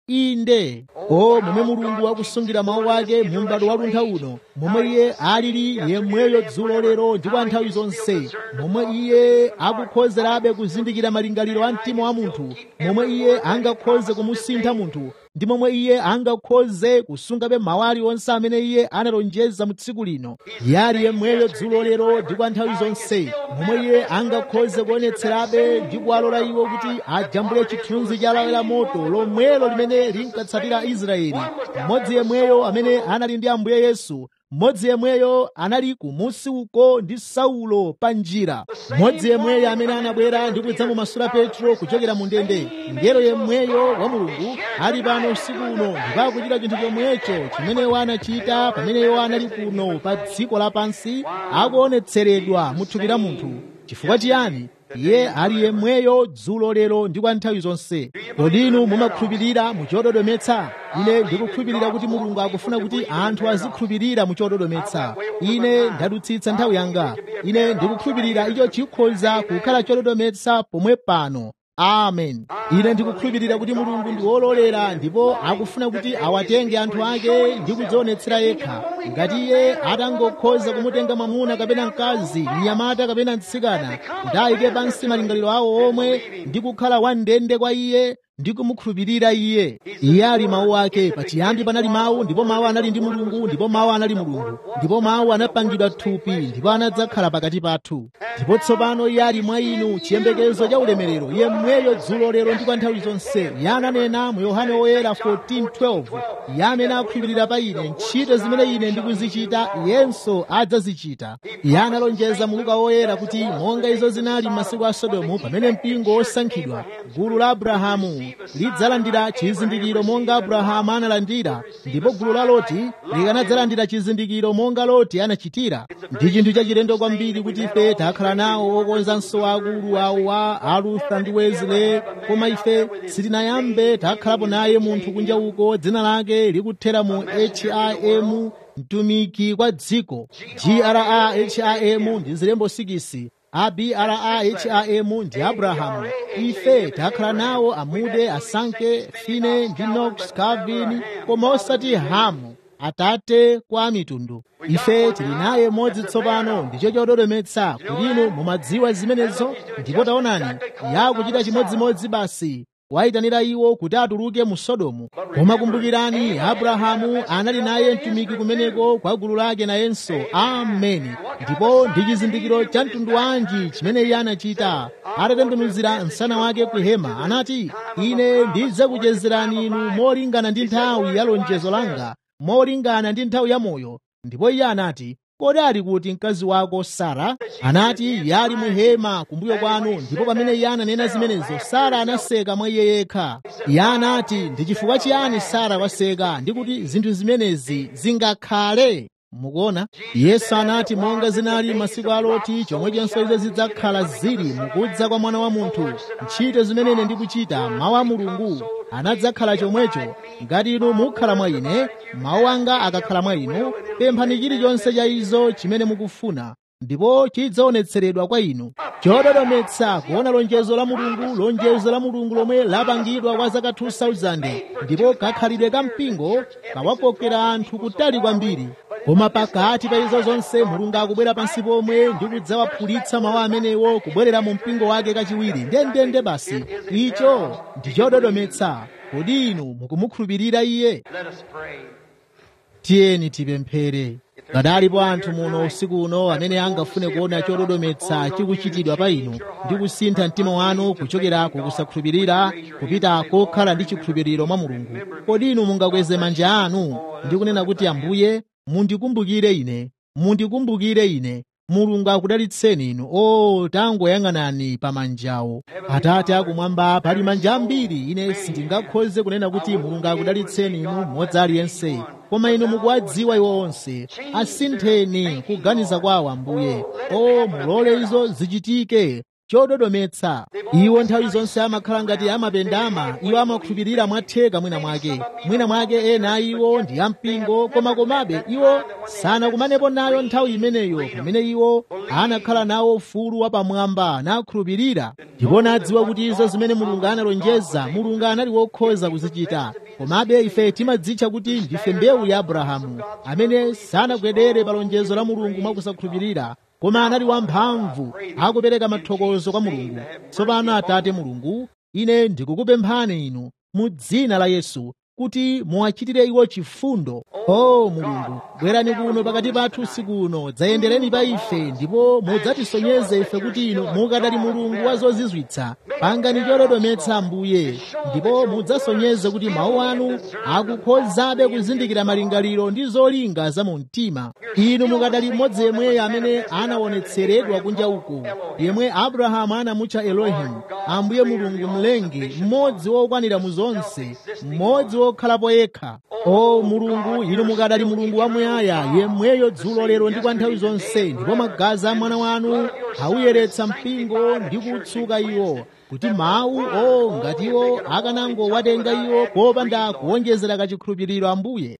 inde o momwe mulungu akusungira mawu ake mu m'bado wa luntha uno momwe iye alili yemweyo dzulo lero ndi kwa nthawi zonse momwe iye akukhozerabe kuzindikira malingaliro a mtima wa munthu momwe iye angakhoze kumusintha munthu ndi momwe iye angakhoze kusungabe mawu aliwonse amene iye analonjeza mu tsiku lino iye ali yemweyo dzulo lero ndi kwa nthawi zonse momwe iye angakhoze kuonetserabe ndi kuwalola iwo kuti ajambule chithunzi cha lawi la moto lomwelo limene linkatsatira israeli mmodzi yemweyo amene anali ndi ambuye yesu mmodzi yemweyo anali kumusi uko ndi saulo pa njira mmodzi yemweyo amene anabwera ndi kudzamumasula petro kuchokera mu ndende ngelo yemweyo wa mulungu ali pano usiku uno ndipo akuchita chinthu chomwecho chimene iwo anachita pamene iwo anali kuno pa dziko lapansi akuonetseredwa mu thupi la munthu chifukwa chiyani iye ali yemweyo dzulo lero ndi kwa nthawi zonse kodi inu mumakhulupirira mu chododometsa ine ndikukhulupirira kuti mulungu akufuna kuti anthu azikhulupirira mu chododometsa ine ndadutsitsa nthawi yanga ine ndikukhulupirira icho chikhoza kukhala chododometsa pomwe pano amen ine ndikukhulupirira kuti mulungu ndi wololera ndipo akufuna kuti awatenge anthu ake ndi kudzionetsera yekha ngati iye atangokhoza kumutenga mwamuna kapena mkazi mnyamata kapena mtsikana kuti ayike pansi malingaliro awo omwe ndi kukhala wandende kwa iye ndi kumukhulupirira iye iye ali mawu ake pachiyambi panali mawu ndipo mawu anali ndi mulungu ndipo mawu anali mulungu ndipo mawu anapangidwa thupi ndipo anadzakhala pakati pathu ndipo tsopano iye ali mwa inu chiyembekezo cha ulemerero iye mweyo dzulo lero ndi kwa nthawi zonse iye ananena mu yohane woyera 14:12 iye amene akhulupirira pa ine ntchito zimene ine ndikuzichita iyenso adzazichita iye analonjeza mu luka woyera kuti monga izo zinali m'masiku a sodomu pamene mpingo wosankhidwa gulu la abrahamu lidzalandira chizindikiro monga abrahamu analandira ndipo gulu la loti likanadzalandira chizindikiro monga loti anachitira ndi chinthu chachilendo kwambiri kuti ife takhala nawo okonzanso akulu awo a alutha ndi wesley koma ife sitinayambe takhalapo naye munthu kunja uko dzina lake likuthera mu him mtumiki kwa dziko graham ndi zilembo 6 abraham ndi abrahamu ife takhala nawo amude asanke fine ndi nox calvin koma osati hamu atate kwa mitundu ife tili naye modzi tsopano ndicho chododometsa kuti inu mumadziwa zimenezo ndipo taonani yakuchita chimodzimodzi basi wayitanira iwo kuti atuluke mu sodomu koma kumbukirani abrahamu anali naye mtumiki kumeneko kwa gulu lake nayenso ameni ndipo ndi chizindikiro cha mtundu wanji chimene iye anachita atatembenuzira msana wake ku hema anati ine ndidzakuchezerani inu molingana ndi nthawi ya lonjezo langa molingana ndi nthawi ya moyo ndipo iye anati kodi ali kuti mkazi wako sara anati yali muhema kumbuyo kwanu ndipo pamene iye ananena zimenezo sara anaseka mwa iye yekha iye anati ndi chifukwa chiyani sara waseka ndi kuti zinthu zimenezi zingakhale mukuona yesu anati monga zinali masiku a loti chomwechonso izo zidzakhala zili mukudza kwa mwana wa munthu ntchito zimene ine ndikuchita mawu a mulungu anadzakhala chomwecho ngati inu mukhala mwa ine mawu anga akakhala mwa inu pemphani chilichonse cha izo chimene mukufuna ndipo chidzaonetseredwa kwa inu chododometsa kuona lonjezo la mulungu lonjezo la mulungu lomwe lapangidwa kwa zaka 2000 ndipo kakhalidwe ka mpingo kawakokera anthu kutali kwambiri koma pakati pa izo zonse mulungu akubwera pansi pomwe ndi kudzawaphulitsa mawu amenewo kubwerera mu mpingo wake kachiwiri ndendende basi icho ndi chododometsa kodi inu mukumukhulupirira iye Let us pray. tiyeni tipemphere kadalipo anthu muno usiku uno amene angafune kuona chododometsa chikuchitidwa pa inu ndi kusintha mtima wanu kuchokera kukusakhulupirira kupita kokhala ndi chikhulupiriro mwa mulungu kodi inu mungakweze manja anu ndi kunena kuti ambuye mundikumbukire ine mundikumbukire ine mulungu akudalitseni inu o tangoyang'anani pa manjawo atate akumwamba pali manja ambiri ine sindingakhoze kunena kuti mulungu akudalitseni inu mmodzi aliyense koma inu mukuwadziwa iwo onse asintheni kuganiza kwawo ambuye o mulole izo zichitike chododometsa iwo nthawi zonse amakhala ngati amapendama iwo amakhulupirira mwatheka mwina mwake mwina mwake ena iwo ndi ampingo koma komabe iwo sanakumanepo nayo nthawi imeneyo pamene iwo anakhala nawo ufulu wapamwamba nakhulupirira ndipo nadziwa kuti izo zimene mulungu analonjeza mulungu anali wokhoza kuzichita komabe ife timadzitcha kuti ndife mbewu ya abrahamu amene sanagwedere pa lonjezo la mulungu mwakusakhulupirira koma anali wamphamvu akupereka mathokozo kwa mulungu tsopano atate mulungu ine ndikukupemphani inu mu dzina la yesu kuti muwachitire iwo chifundo o mulungu bwerani kuno pakati pathu usiku uno dzayendereni pa ife ndipo mudzatisonyeze ife kuti inu mukadali mulungu wa zozizwitsa pangani chododometsa ambuye ndipo mudzasonyeze kuti mawu anu akukhozabe kuzindikira malingaliro ndi zolinga za mu mtima inu mukadali mmodzi yemweyo amene anaonetseredwa kunja uko yemwe abrahamu anamutcha elohimu ambuye mulungu mlengi mmodzi wokwanira mu zonse mmodzi wokhalapo yekha o mulungu inu mukadali mulungu wamuyaya yemweyo dzulo lero ndi kwa nthawi zonse ndipo magazi a mwana wanu auyeretsa mpingo ndi kutsuka iwo kuti mawu o ngati iwo akanangowatenga iwo popanda kuwonjezera kachikhulupiriro ambuye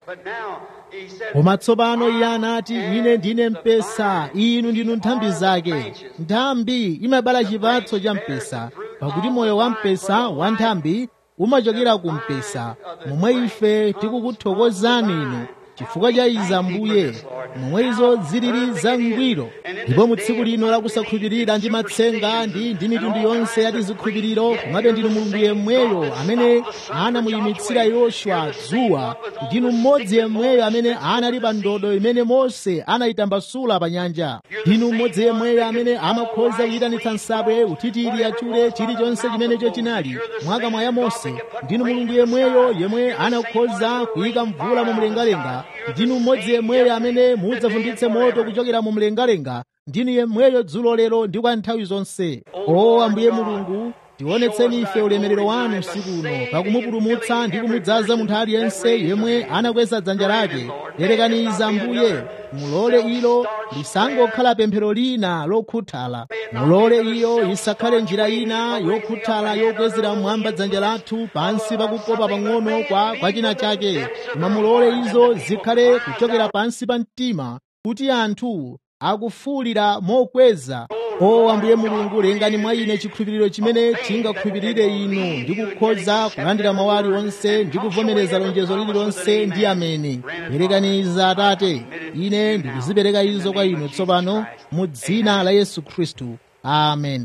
koma tsopano iye anati ine ndine mpesa inu ndinu nthambi zake nthambi imabala chipatso cha mpesa pakuti moyo wa mpesa wa nthambi umachokera ku mpesa momwe ife tikukuthokozani inu chifukwa cha izi ambuye momwe izo zilili zangwiro ndipo mu tsiku lino lakusakhulupirira ndi matsenga ndi ndi mitundu yonse ya tizikhulupiriro komabe ndinu mulungu yemweyo amene anamuyimitsira yoswa dzuwa ndinu mmodzi yemweyo amene anali pa ndodo imene mose anayitambasula pa nyanja ndinu mmodzi yemweyo amene amakhoza kuyitanitsa nsabwe utitiri achule chilichonse chimenecho chinali mwakamwa ya mose ndinu mulungu yemweyo yemwe anakhoza kuyika mvula mu mlengalenga ndinu mmodzi yemweyo amene mudzavumbitse moto kuchokera mu mlengalenga ndinu yemweyo dzulo lero ndi kwa nthawi zonse o ambuye mulungu tionetseni ife ulemerero wanu usiku uno pakumupulumutsa ndi kumudzaza munthu aliyense yemwe anakweza dzanja lake lerekaniza ambuye mulole ilo lisangokhala pemphero lina lokhuthala mulole iyo isakhale njira ina yokhuthala yokwezera mmwamba dzanja lathu pansi pakukopa pang'ono kwa, kwa china chake koma mulole izo zikhale kuchokera pansi pa mtima kuti anthu akufuwulira mokweza o ambuye mulungu lengani mwa ine chikhulupiriro chimene chingakhulupirire inu ndi kukhoza kulandira mawu aliwonse ndi kuvomereza lonjezo lililonse ndi ameni perekaniza atate ine ndikuzipereka izo kwa inu tsopano mu dzina la yesu khristu amen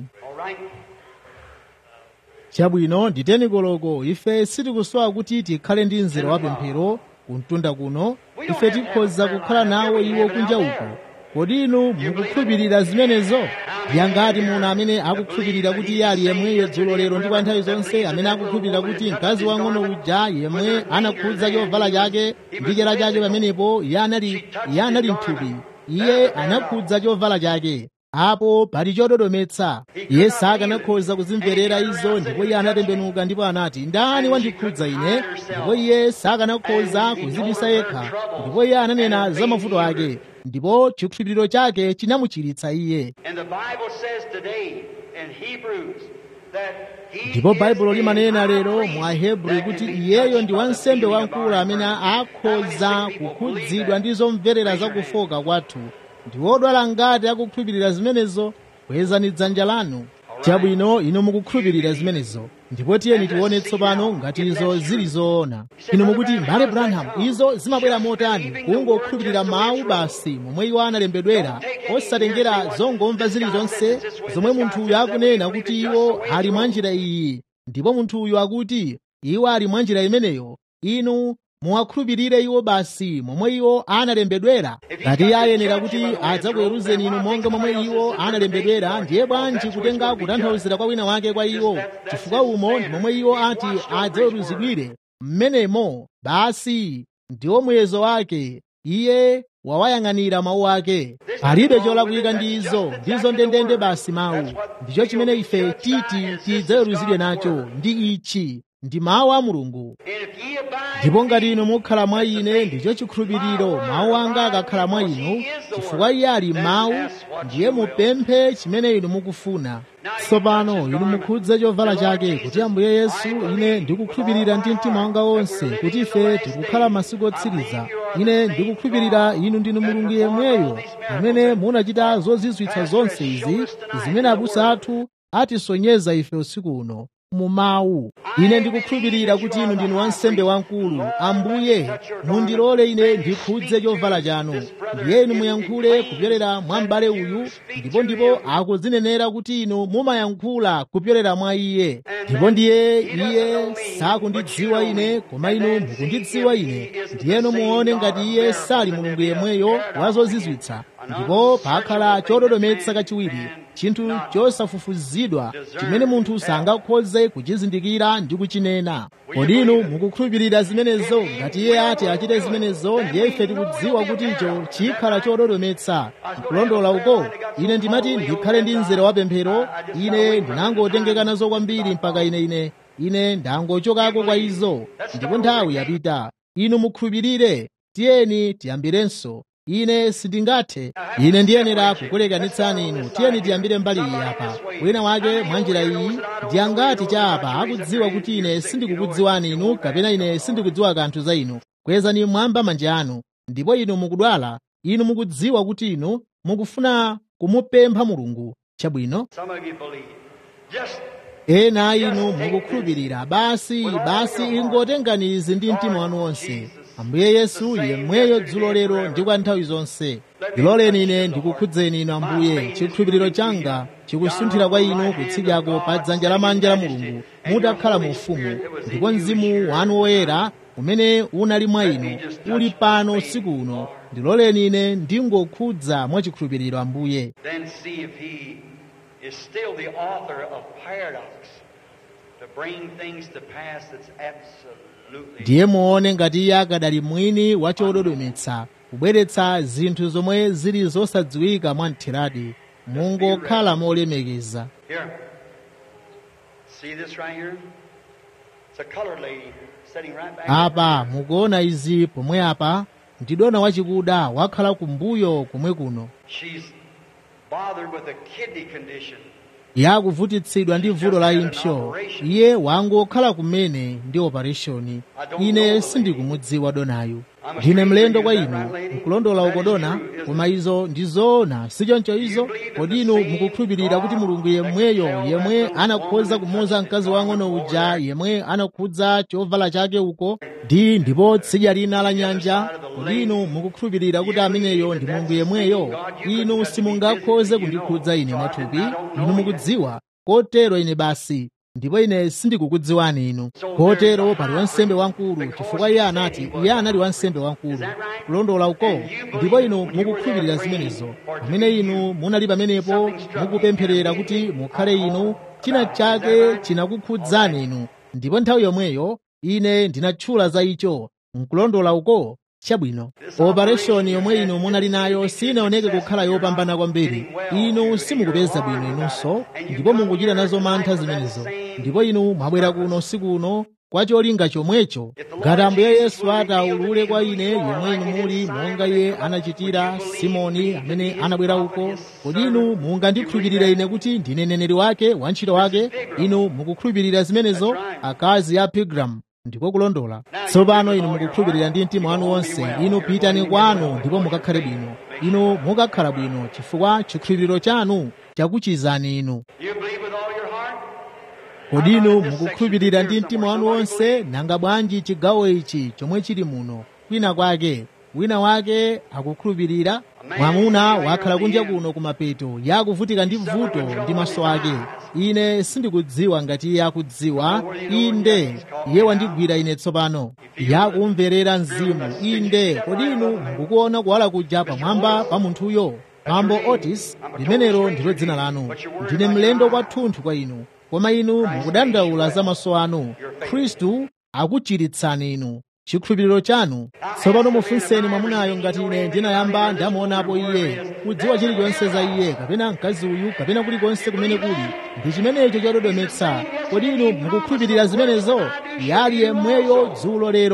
chabwino nditeni koloko ife sitikusowa kuti tikhale ndi mzere wa pemphero kumtunda kuno ife tikhoza kukhala nawo iwo kunja uko kodi inu mukukhulupirira zimenezo ndiyangati munthu amene akukhulupirira kuti iye ali yemweyo dzulo lero ndi kwa nthawi zonse amene akukhulupirira kuti mkazi wang'ono uja yemwe anakhudza chovala chake ndi chera chake pamenepo iye anali iye anali mthupi iye anakhudza chovala chake apo pali chododometsa iye sakanakhoza kuzimverera izo ndipo iye anatembenuka ndipo anati ndani wandikhudza ine ndipo iye sakanakhoza kuzibisa yekha ndipo iye ananena za mavuto ake ndipo chikhulupiriro chake chinamuchiritsa iye ndipo baibulo limanena lero mu ahebreyu kuti iyeyo ndi wansembe wamkulu amene akhoza kukhudzidwa ndi zomverera zakufoka kwathu ndi wodwala ngati akukhulupirira zimenezo kwezani dzanja lanu chabwino inu mukukhulupirira zimenezo ndipo tiyeni tione tsopano ngati izo zili zoona inu mukuti mbale branham izo zimabwera motani kungokhulupirira mawu basi momwe iwo analembedwera osatengera zongomva zilizonse zomwe munthuyu akunena kuti iwo ali mwa njira iyi ndipo munthuyu akuti iwo ali mwa njira imeneyo inu muwakhulupirire iwo basi momwe iwo analembedwera ngati iye ayenera kuti adzakuweruzeni inu monga momwe iwo analembedwera ndiye bwanji kutenga kutanthauzira kwa wina wake kwa iwo chifukwa umo ndi momwe iwo ati adzaweruzidwire mmenemo basi ndiwo muyezo wake iye wawayang'anira mawu ake palibe cholakwika ndi izo ndizo ndendende basi mawu ndicho chimene ife titi tidzaweruzidwe nacho ndi ichi ndi mawu a mulungu ndipo ngati inu mukhala mwa ine ndicho chikhulupiriro mawu anga akakhala mwa inu chifukwa iye ali mawu ndiye mupemphe chimene inu mukufuna tsopano inu mukhudze chovala chake kuti ambuye yesu ine ndikukhulupirira ndi mtima wanga wonse kuti ife tikukhala masiku otsiriza ine ndikukhulupirira inu ndinu mulungu yemweyo amene munachita zozizwitsa zonse izi zimene abusa athu atisonyeza ife usiku uno mu mawu ine ndikukhulupirira kuti inu ndinu wansembe wamkulu ambuye mundilole ine ndikhudze chovala chanu ndiye inu muyankhule kupyolera mwa m'bale uyu ndipo ndipo akudzinenera kuti inu mumayankhula kupyolera mwa iye ndipo ndiye iye sakundidziwa ine koma inu mukundidziwa ine ndiyeno muone ngati iye sali mulungu yemweyo wa zozizwitsa ndipo pakhala chododometsa kachiwiri chinthu chosafufuzidwa chimene munthu sangakhoze kuchizindikira ndi kuchinena kodi inu mukukhulupirira zimenezo ngati iye ati achite zimenezo ndiye ife tikudziwa kuti icho chikhala chododometsa kulondola uko ine ndimati ndikhale ndi mzere wa pemphero ine ndinangotengeka nazo kwambiri mpaka ine ine ine ndangochokako kwa izo ndipo nthawi yapita inu mukhulupirire tiyeni tiyambirenso ine sindingathe ine ndiyenera kukulekanitsani inu tiyeni tiyambire mbali iyi apa wina wake mwa njira iyi ndiyangati cha apa akudziwa kuti ine sindikukudziwani inu kapena ine sindikudziwa kanthu za inu kwezani mwamba manja anu ndipo inu mukudwala inu mukudziwa kuti inu mukufuna kumupempha mulungu chabwino Some of you believe. Just ena inu mukukhulupirira basi basi ingotengani izi ndi mtima wanu wonse ambuye yesu yemweyo dzulo lero ndi kwa nthawi zonse ndiloleni ine ndikukhudzeni inu ambuye chikhulupiriro changa chikusunthira kwa inu kutsidyako pa dzanja lamanja la mulungu mutakhala mu ufumu ndipo mzimu wanu woyera umene unali mwa inu uli pano usiku uno ndiloleni ine ndingokhudza mwa chikhulupiriro ambuye then see if he is still the author of paradox to bring things to pass that's absolutely ndiye muone ngati iye akadali mwini wa chododometsa kubweretsa zinthu zomwe zili zosadziwika mwa mtheradi mungokhala molemekeza Here. See this right here? It's a colored lady sitting right back. apa mukuona izi pomwe apa ndidona wachikuda wakhala kumbuyo kumwe kuno She's bothered with a kidney condition. yakuvutitsidwa ndi vuto la impsyo iye wangokhala kumene ndi opereshoni ine sindikumudziwa donayu ndine mlendo kwa inu nkulondola uko dona koma izo ndi zoona sichoncho izo kodi inu mukukhulupirira kuti mulungu yemweyo yemwe anakhoza kumuza mkazi wang'ono uja yemwe anakhudza chovala chake uko ndi ndipo tsidya lina la nyanja kodi inu mukukhulupirira kuti ameneyo ndi mulungu yemweyo inu simungakhoze kundikhudza ine mwathupi inu mukudziwa kotero ine basi ndipo ine sindikukudziwani inu kotero pali wansembe wamkulu chifukwa iye anati iye anali wansembe wamkulu kulondola uko ndipo inu mukukhulupirira zimenezo pamene inu munali pamenepo mukupempherera kuti mukhale inu china chake chinakukhudzani inu ndipo nthawi yomweyo ine ndinatchula za icho nkulondola uko chabwino opereshoni yomwe inu munali nayo sinaoneke kukhala yopambana kwambiri inu simukupeza bwino inunso ndipo mukuchita nazo mantha zimenezo ndipo inu mwabwera kuno usiku uno kwa cholinga chomwecho ngati ambuye yesu ataulule kwa ine yemwe inu muli monga iye anachitira simoni amene anabwera uko kodi inu mungandikhulupirira ine kuti ndine neneri wake wantchito wake inu mukukhulupirira zimenezo akazi a pilgrim ndiko kulondola tsopano inu mukukhulupirira ndi mtima wanu wonse inu pitani kwanu ndipo mukakhale bwino inu mukakhala bwino chifukwa chikhulupiriro chanu chakuchizani inu You believe with all your heart? kodi inu mukukhulupirira ndi mtima wanu wonse nanga bwanji chigawo ichi chomwe chili muno kwina kwake wina wake akukhulupirira mwamuna wakhala kunja kuno kumapeto yakuvutika ndi vuto ndi maso ake ine sindikudziwa ngati iye akudziwa inde iye wandigwira ine tsopano yakumverera mzimu inde kodi inu mukuona kuwala kuja pamwamba pa munthuyo mambo otis limenelo ndilo dzina lanu ndine mlendo kwathunthu kwa inu koma inu mukudandaula za maso anu khristu akuchiritsani inu chikhulupiriro chanu tsopano mufunseni mwamunayo ngati ine ndinayamba ndamuonapo iye kudziwa chilichonse za iye kapena mkazi uyu kapena kulikonse kumene kuli ndi chimenecho chododometsa kodi inu mukukhulupirira zimenezo yali yemweyo dzulo lero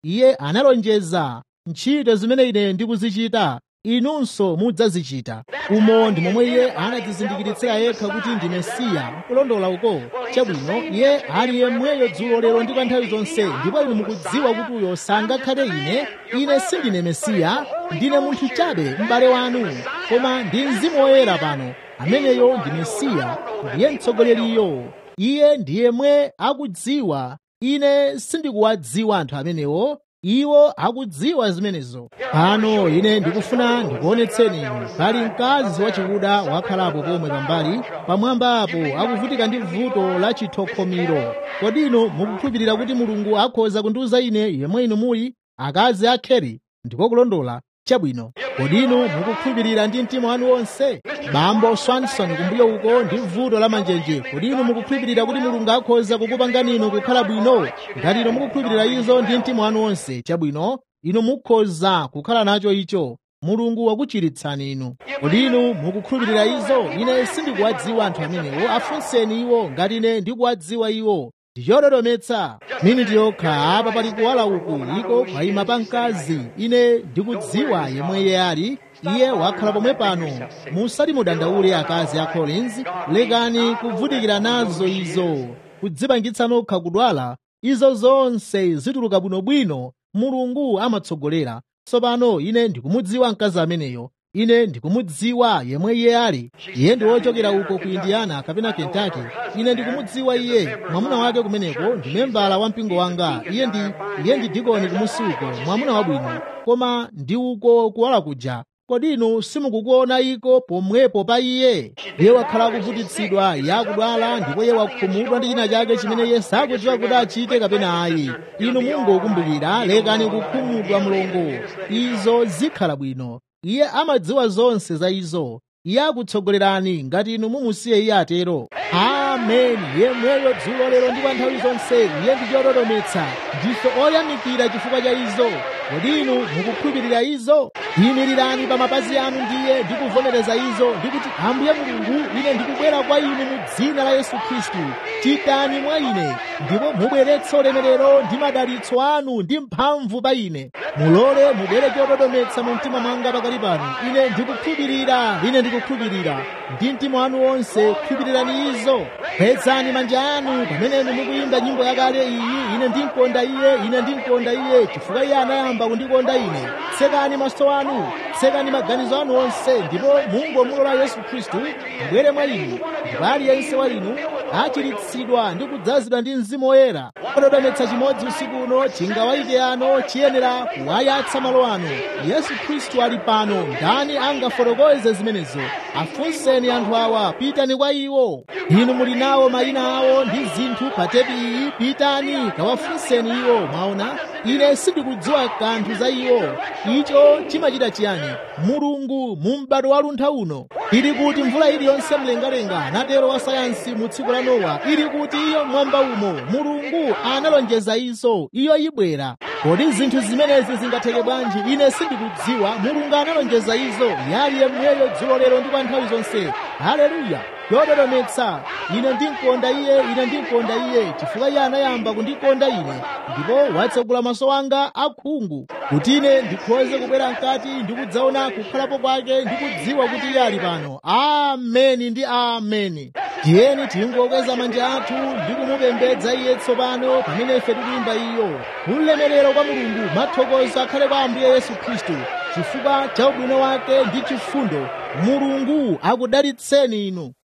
iye analonjeza ntchito zimene ine ndikuzichita inunso mudzazichita umo ndi momwe iye anadzizindikiritsira yekha kuti ndi mesiya kulondola uko chabwino iye ali yemweyo dzulo lero ndi kwa nthawi zonse ndipo inu mukudziwa kuti uyo sangakhale ine ine sindine mesiya ndine munthu chabe m'bale wanu koma ndi mzimu woyera pano ameneyo ndi mesiya ndiye mtsogoleriyo iye ndi yemwe akudziwa ine sindikuwadziwa anthu amenewo iwo akudziwa zimenezo pano ine ndikufuna ndikuonetseni inu pali mkazi wachikuda wakhalapo pomwe pambali pamwamba apo akuvutika ndi vuto la chithokhomiro kodi inu mukukhulupirira kuti mulungu akhoza kundiuza ine yemwe inu muli akazi akheri ndiko kulondola chabwino kodi inu mukukhulupirira ndi mtima wanu wonse bambo swanson kumbuyo uko ndi vuto la manjenje kodi inu mukukhulupirira kuti mulungu akhoza kukupangani inu kukhala bwino ngati inu mukukhulupirira izo ndi mtima wanu wonse chabwino inu mukhoza kukhala nacho icho mulungu wakuchiritsani inu kodi inu mukukhulupirira izo ine sindikuwadziwa anthu amenewo afunseni iwo ngati ine ndikuwadziwa iwo ndichododometsa miniti yokha apa pali kuwala uku iko kwayima pa mkazi ine ndikudziwa yemwe iye ali iye wakhala pomwe pano musati mudandaule akazi a collins lekani kuvutikira nazo izo kudzipangitsa nokha kudwala izo zonse zituluka bwinobwino mulungu amatsogolera tsopano ine ndikumudziwa mkazi ameneyo ine ndikumudziwa yemwe iye ali iye ndi wochokera uko ku indiana kapena kentucky ine ndikumudziwa iye mwamuna wake kumeneko ndi membala wa mpingo wanga iye ndi iye ndi dikoni kumusi uko mwamuna wabwino koma ndi uko kuwala kuja kodi inu simukukuona iko pomwepo pa iye iye wakhala akuvutitsidwa iye akudwala ndipo iye wakhumudwa ndi china chake chimene iye sakudziwa kuti achite kapena ayi inu mungokumbukira lekani kukhumudwa mlongo izo zikhala bwino iye amadziwa zonse za izo iye akutsogolerani ngati inu mumusiye iye atero ameni yemweyo dzulo lero ndi kwa nthawi zonse iye ndi chododometsa ndife oyamikira chifukwa cha izo kodi inu mukukhulupirira izo yimirirani pa mapazi anu ndiye ndi kuvomereza izo ndikuti ambuye mulungu ine ndikubwera kwa inu mu dzina la yesu khristu chitani mwa ine ndipo mubweretse ulemerero ndi madalitso anu ndi mphamvu pa ine mulole mubwere chododometsa mu mtima mwanga pakali pano ine ndikukhulupirira ine ndikukhulupirira ndi mtima wanu wonse khulupirirani izo kwezani manja anu pamene inu mukuyimba nyimbo yakale iyi ine ndinkonda iye ine ndinkonda iye chifukwa iye anayamba kundikonda ine tsekani maso anu tsekani maganizo anu onse ndipo mungomulola yesu khristu abwere mwa inu ndipo aliyense wa inu achiritsidwa ndi kudzazidwa ndi mzimu woyera ododometsa chimodzi usiku uno chingawayike ano chiyenera kuwayatsa malo ano yesu khristu ali pano ndani angafotokoze zimenezo afunseni anthu awa pitani kwa iwo inu muli nawo mayina awo ndi zinthu pa tepi iyi pitani kawafunseni iwo mwaona ine sindikudziwa kanthu za iwo icho chimachita chiyani mulungu mu m'bado wa luntha uno ili kuti mvula iliyonse mlengalenga anatero wa sayansi mu tsiku la nowa ili kuti iyo mwamba umo mulungu analonjeza izo iyo ibwera kodi zinthu zimenezi zingatheke bwanji ine sindikudziwa mulungu analonjeza izo yali yemweyo dzulo lero ndi kwa nthawi zonse haleluya yododometsa ine ndinkonda iye ine ndinkonda iye chifukwa iye anayamba kundikonda ine ndipo watsegula maso anga akhungu kuti ine ndikhoze kubwera mkati ndi kudzaona kukhalapo kwake ndi kudziwa kuti iye ali pano ameni ndi ameni tiyeni tingokweza manja athu ndi kumupembedza iye tsopano pamene ife tikuyimba iyo ulemerero kwa mulungu mathokozo akhale kwa ambuye yesu khristu chifukwa cha ubwino wake ndi chifundo mulungu akudalitseni inu